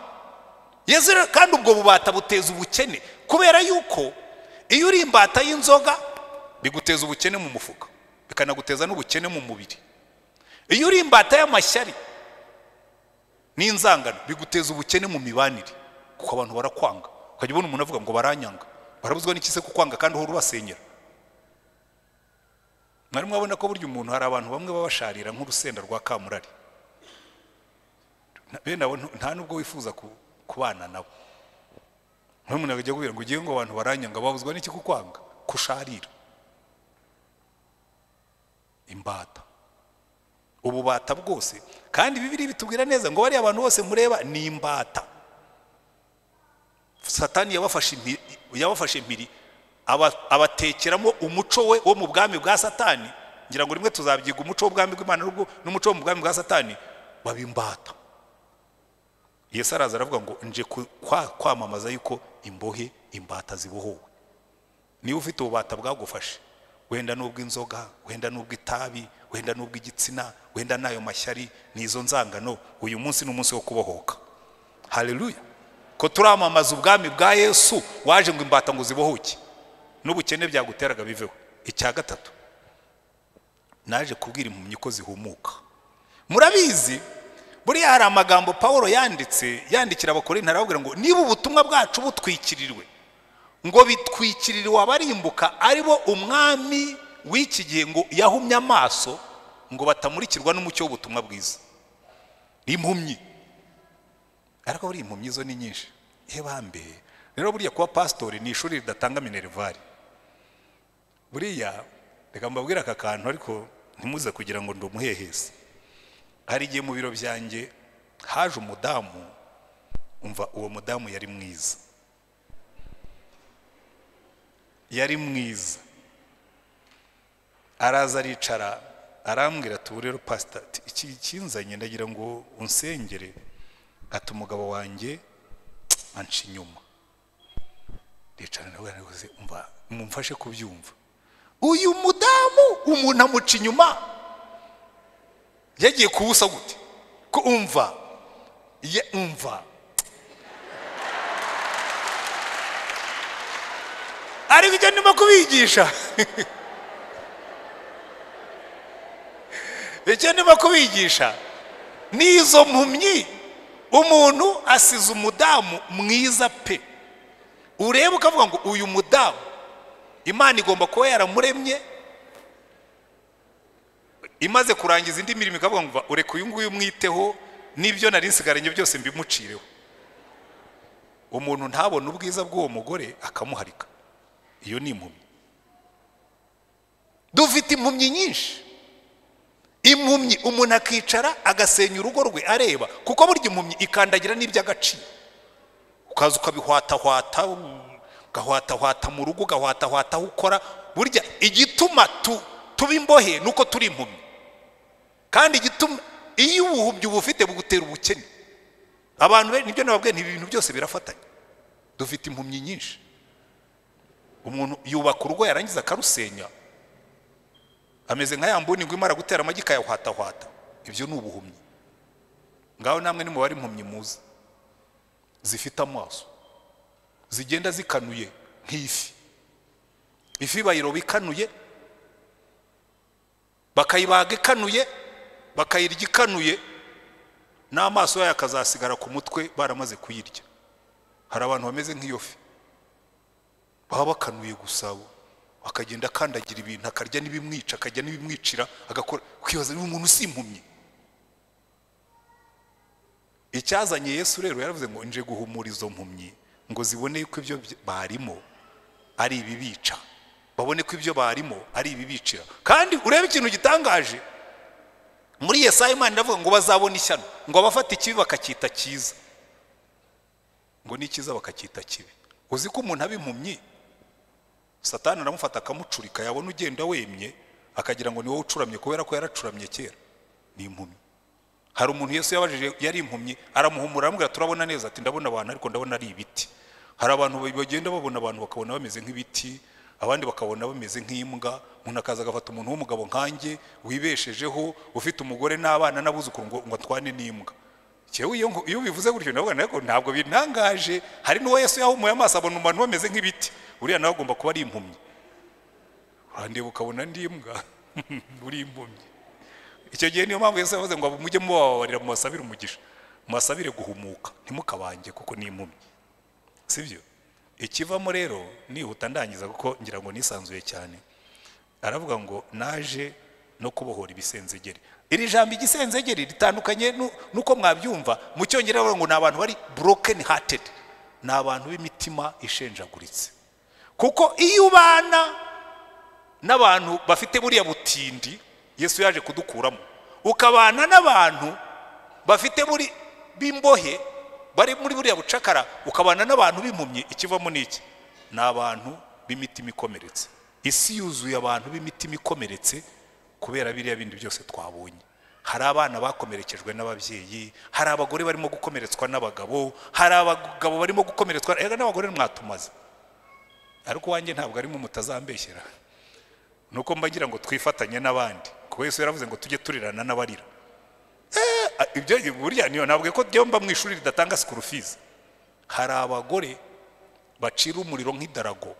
yezu rero kandi ubwo bubata buteza ubukene kubera yuko iyo uri imbata y'inzoga biguteza ubukene mu mufuka bikanaguteza n'ubukene mu mubiri iyo uri imbata y'amashyari n'inzangano biguteza ubukene mu mibanire kuko abantu barakwanga ukajya ubona umuntu avuga ngo baranyanga barabuzwa n'iki se kukwanga kandi uhora ubasenyera mwari mwabona ko burya umuntu hari abantu bamwe babasharira nk'urusenda rwa kamurari Na- bene abo ntu- nta nubwo wifuza ku- kubana nabo nk'umuntu akajya kubwira ngo ugiye ngo abantu baranyanga babuzwa n'iki kukwanga kusharira imbata ububata bwose kandi bibiri bitubwira neza ngo bariya abantu bose mureba ni imbata satani yabafashe impiri, yabafashe impiri aba- abatekeramo umuco we wo mu bwami bwa satani ngira ngo rimwe tuzabyiga umuco w'ubwami bw'imana n'ubwo- n'umuco wo mu bwami bwa satani baba imbata yesu araza aravuga ngo nje ku- kwa- kwamamaza yuko imbohe imbata zibohowe niba ufite ububata bwagufashe wenda n'ubw'inzoga wenda n'ubw'itabi wenda n'ubw'igitsina wenda n'ayo mashyari n'izo nzangano uyu munsi ni umunsi wo kubohoka haleluya ko turamamaza ubwami bwa yesu waje ngo imbata ngo zibohoke n'ubukene byaguteraga biveho icya gatatu naje kubwira impumyi ko zihumuka murabizi buriya hari amagambo paul yanditse yandikira abakorinti arababwira ngo niba ubutumwa bwacu butwikiriwe ngo bitwikiririwe abarimbuka ari bo umwami w'iki gihe ngo yahumye amaso ngo batamurikirwa n'umucyo w'ubutumwa bwiza ni impumyi ariko buriya impumyi zo ni nyinshi ye bambe rero buriya kuba pasitori ni ishuri ridatanga minervari buriya reka mbabwire aka kantu ariko ntimuze kugira ngo ndi umuhehesi hari igihe mu biro byanjye haje umudamu umva uwo mudamu yari mwiza yari mwiza araza aricara arambwira ati ubu rero pasita ati, iki kinzanye ndagira ngo unsengere ati umugabo wanjye anca inyuma ricara ndavuga nti "Uze, umva mumfashe kubyumva uyu mudamu umuntu amuca inyuma yagiye kuwusa gute ko umva ye umva ariko icyo ndimo kubigisha icyo ndimo kubigisha ni izo mpumyi umuntu asize umudamu mwiza pe ureba ukavuga ngo uyu mudamu imana igomba kuba yaramuremye imaze kurangiza indi mirimo ikavuga ngo ureka uyu nguyu umwiteho n'ibyo nari nsigaranye byose mbimucireho umuntu ntabone ubwiza bw'uwo mugore akamuharika iyo ni impumyi dufite impumyi nyinshi impumyi umuntu akicara agasenya urugo rwe areba kuko burya impumyi ikandagira n'iby'agaciro ukaza ukabihwatahwata ugahwatahwata mu rugo ugahwatahwata aho ukora burya igituma tuba imbohe ni uko turi impumyi kandi igituma iyo ubuhubyi ubufite bugutera ubukene abantu be nibyo nababwiye ni ibintu byose birafatanya dufite impumyi nyinshi umuntu yubaka urugo yarangiza akarusenya ameze nka ya mbuni ngo imara gutera amagi ikayahwatahwata ibyo ni ubuhumyi ngaho namwe nimubare impumyi muzi zifite amaso zigenda zikanuye nk'ifi ifi bayiroba ikanuye bakayibaga ikanuye bakayirya ikanuye n'amaso yayo akazasigara ku mutwe baramaze kuyirya hari abantu bameze nk'iyo fi baba bakanuye gusa akagenda akandagira ibintu akarya n'ibimwica akajya n'ibimwicira agakora kwibaza niba umuntu usimpumye icyazanye yesu rero yaravuze ngo nje guhumura izo mpumyi ngo zibone ko ibyo barimo ari ibibica babone ko ibyo barimo ari ibibicira kandi urebe ikintu gitangaje muri Yesaya imana iravuga ngo bazabone ishyano ngo abafata ikibi bakacyita cyiza ngo ni cyiza bakacyita kibi uzi ko umuntu aba impumyi satani aramufata akamucurika yabona ugenda wemye akagira ngo ni wowe ucuramye kubera ko yaracuramye kera ni impumyi hari umuntu Yesu yabajije yari impumyi aramuhumura aramubwira turabona neza ati ndabona abantu ariko ndabona ari ibiti hari abantu bagenda babona abantu bakabona bameze nk'ibiti abandi bakabona bameze nk'imbwa umuntu akaza agafata umuntu w'umugabo nkanjye wibeshejeho ufite umugore n'abana n'abuzukuru ngo ngo atwane n'imbwa cyewe iyo ubivuze gutyo nawe ariko ntabwo bintangaje hari n'uwo Yesu yahumuye amaso abona abantu bameze nk'ibiti uriya nawe agomba kuba ari impumyi urandeba ukabona ndi imbwa uri impumyi icyo gihe niyo mpamvu Yesu yavuze ngo mujye mubababarira mubasabire umugisha mubasabire guhumuka ntimukabanje kuko ni impumyi si byo ikivamo rero nihuta ndangiza kuko ngira ngo nisanzuye cyane aravuga ngo naje no kubohora ibisenzegeri iri jambo igisenzegeri ritandukanye nuko mwabyumva mu cyongereza baravuga ngo ni abantu bari burokeni hatedi ni abantu b'imitima ishenjaguritse kuko iyo ubana n'abantu bafite buriya butindi yesu yaje kudukuramo ukabana n'abantu bafite buri b'imbohe bari muri buriya bucakara ukabana n'abantu b'impumyi ikivamo n'iki ni abantu b'imitima ikomeretse isi yuzuye abantu b'imitima ikomeretse kubera biriya bindi byose twabonye hari abana bakomerekejwe n'ababyeyi hari abagore barimo gukomeretswa n'abagabo hari abagabo barimo gukomeretswa n'abagore mwatumaze ariko uwanjye ntabwo arimo mutazambeshyera ni uko mbagira ngo twifatanye n'abandi kuko Yesu yaravuze ngo tujye turirana n'abarira ibyo burya niyo ntabwo ko byomba mu ishuri ridatanga sikuru fizi hari abagore bacira umuriro nk'idarago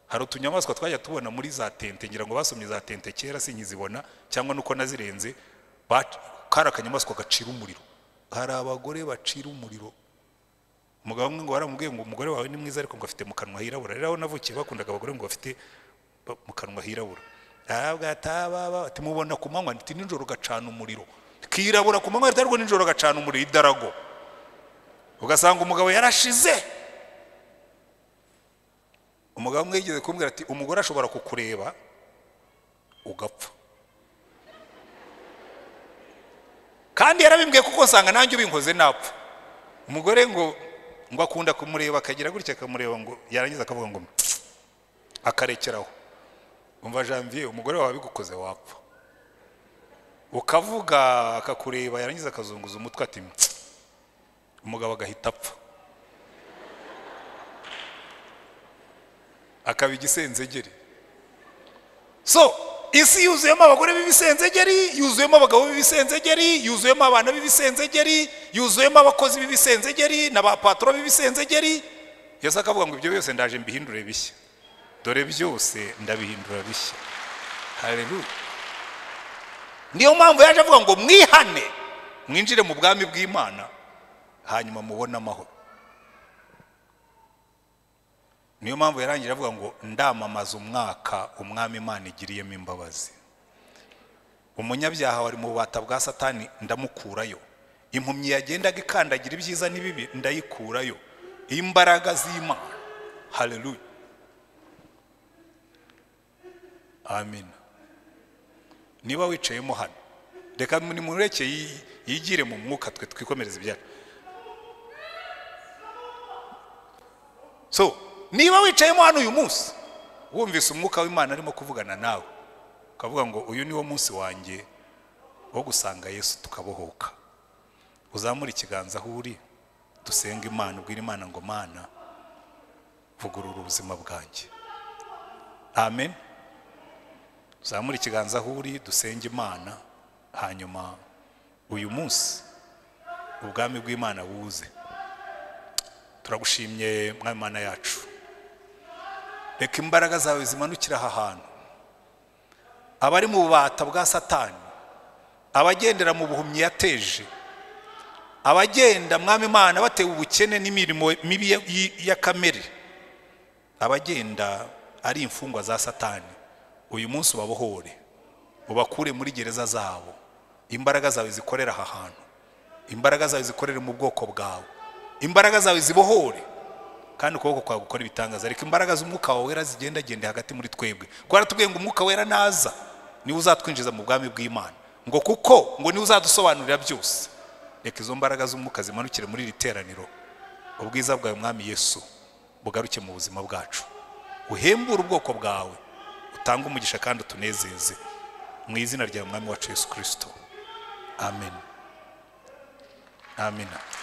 hari utunyamaswa twajya tubona muri za tente ngira ngo basomye za tente kera sinyizibona cyangwa nuko nazirenze kari akanyamaswa gacira umuriro hari abagore bacira umuriro umugabo umwe ngo baramubwiye ngo umugore wawe ni mwiza ariko ngo afite mu kanwa hirabura rero aho navukiye bakundaga abagore ngo bafite mu kanwa hirabura ati mubona ku manywa nti nijoro gacana umuriro kirabura ku manywa ariko nijoro gacana umuriro idarago ugasanga umugabo yarashize umugabo umwe yigeze kumbwira ati umugore ashobora kukureba ugapfa kandi yarabimbwiye kuko usanga nanjye ubinkoze napfa umugore ngo ngo akunda kumureba akagira gutya akamureba ngo yarangiza akavuga ngo akarekeraho umva janvier umugore wawe abigukoze wapfa ukavuga akakureba yarangiza akazunguza umutwe ati umugabo agahita apfa akaba igisenzegeri so isi yuzuyemo abagore b'ibisenzegeri yuzuyemo abagabo b'ibisenzegeri yuzuyemo abana b'ibisenzegeri yuzuyemo abakozi b'ibisenzegeri na ba patoro b'ibisenzegeri yesu akavuga ngo ibyo byose ndaje mbihindure bishya dore byose ndabihindura bishya hareruya niyo mpamvu yaje avuga ngo mwihane mwinjire mu bwami bw'imana hanyuma mubone amahoro niyo mpamvu yarangije avuga ngo ndamamaza umwaka umwami imana igiriyemo imbabazi umunyabyaha wari mu bubata bwa satani ndamukurayo impumyi yagendaga ikandagira ibyiza n'ibibi ndayikurayo imbaraga z'imana hareruya amina niba wicayemo hano reka ni mureke yigire mu mwuka twe twikomereza ibyacu so niba wicayemo hano uyu munsi wumvise umwuka w'imana arimo kuvugana nawe ukavuga ngo uyu niwo munsi wanjye wo gusanga yesu tukabohoka uzamure ikiganza aho uri dusenga imana ubwira imana ngo mana vugurura ubuzima bwanjye amen uzamure ikiganza aho uri dusenge imana hanyuma uyu munsi ubwami bw'imana buze turagushimye Imana yacu reka imbaraga zawe zimanukira aha hantu abari mu bubata bwa satani abagendera mu buhumyi yateje abagenda mwami imana batewe ubukene n'imirimo mibi ya kamere abagenda ari imfungwa za satani uyu munsi ubabohore ubakure muri gereza zabo imbaraga zawe zikorera aha hantu imbaraga zawe zikorere mu bwoko bwawe imbaraga zawe zibohore kandi ukuboko kwawe gukora ibitangaza reka imbaraga z'umwuka wawe wera zigendagende hagati muri twebwe kuko baratubwiye ngo umwuka wera naza niwe uzatwinjiza mu bwami bw'imana ngo kuko ngo niwe uzadusobanurira byose reka izo mbaraga z'umwuka zimanukire muri iri teraniro ubwiza bwawe mwami yesu bugaruke mu buzima bwacu uhembure ubwoko bwawe utange umugisha kandi utunezeze mu izina rya mwami wacu yesu kirisito amen amen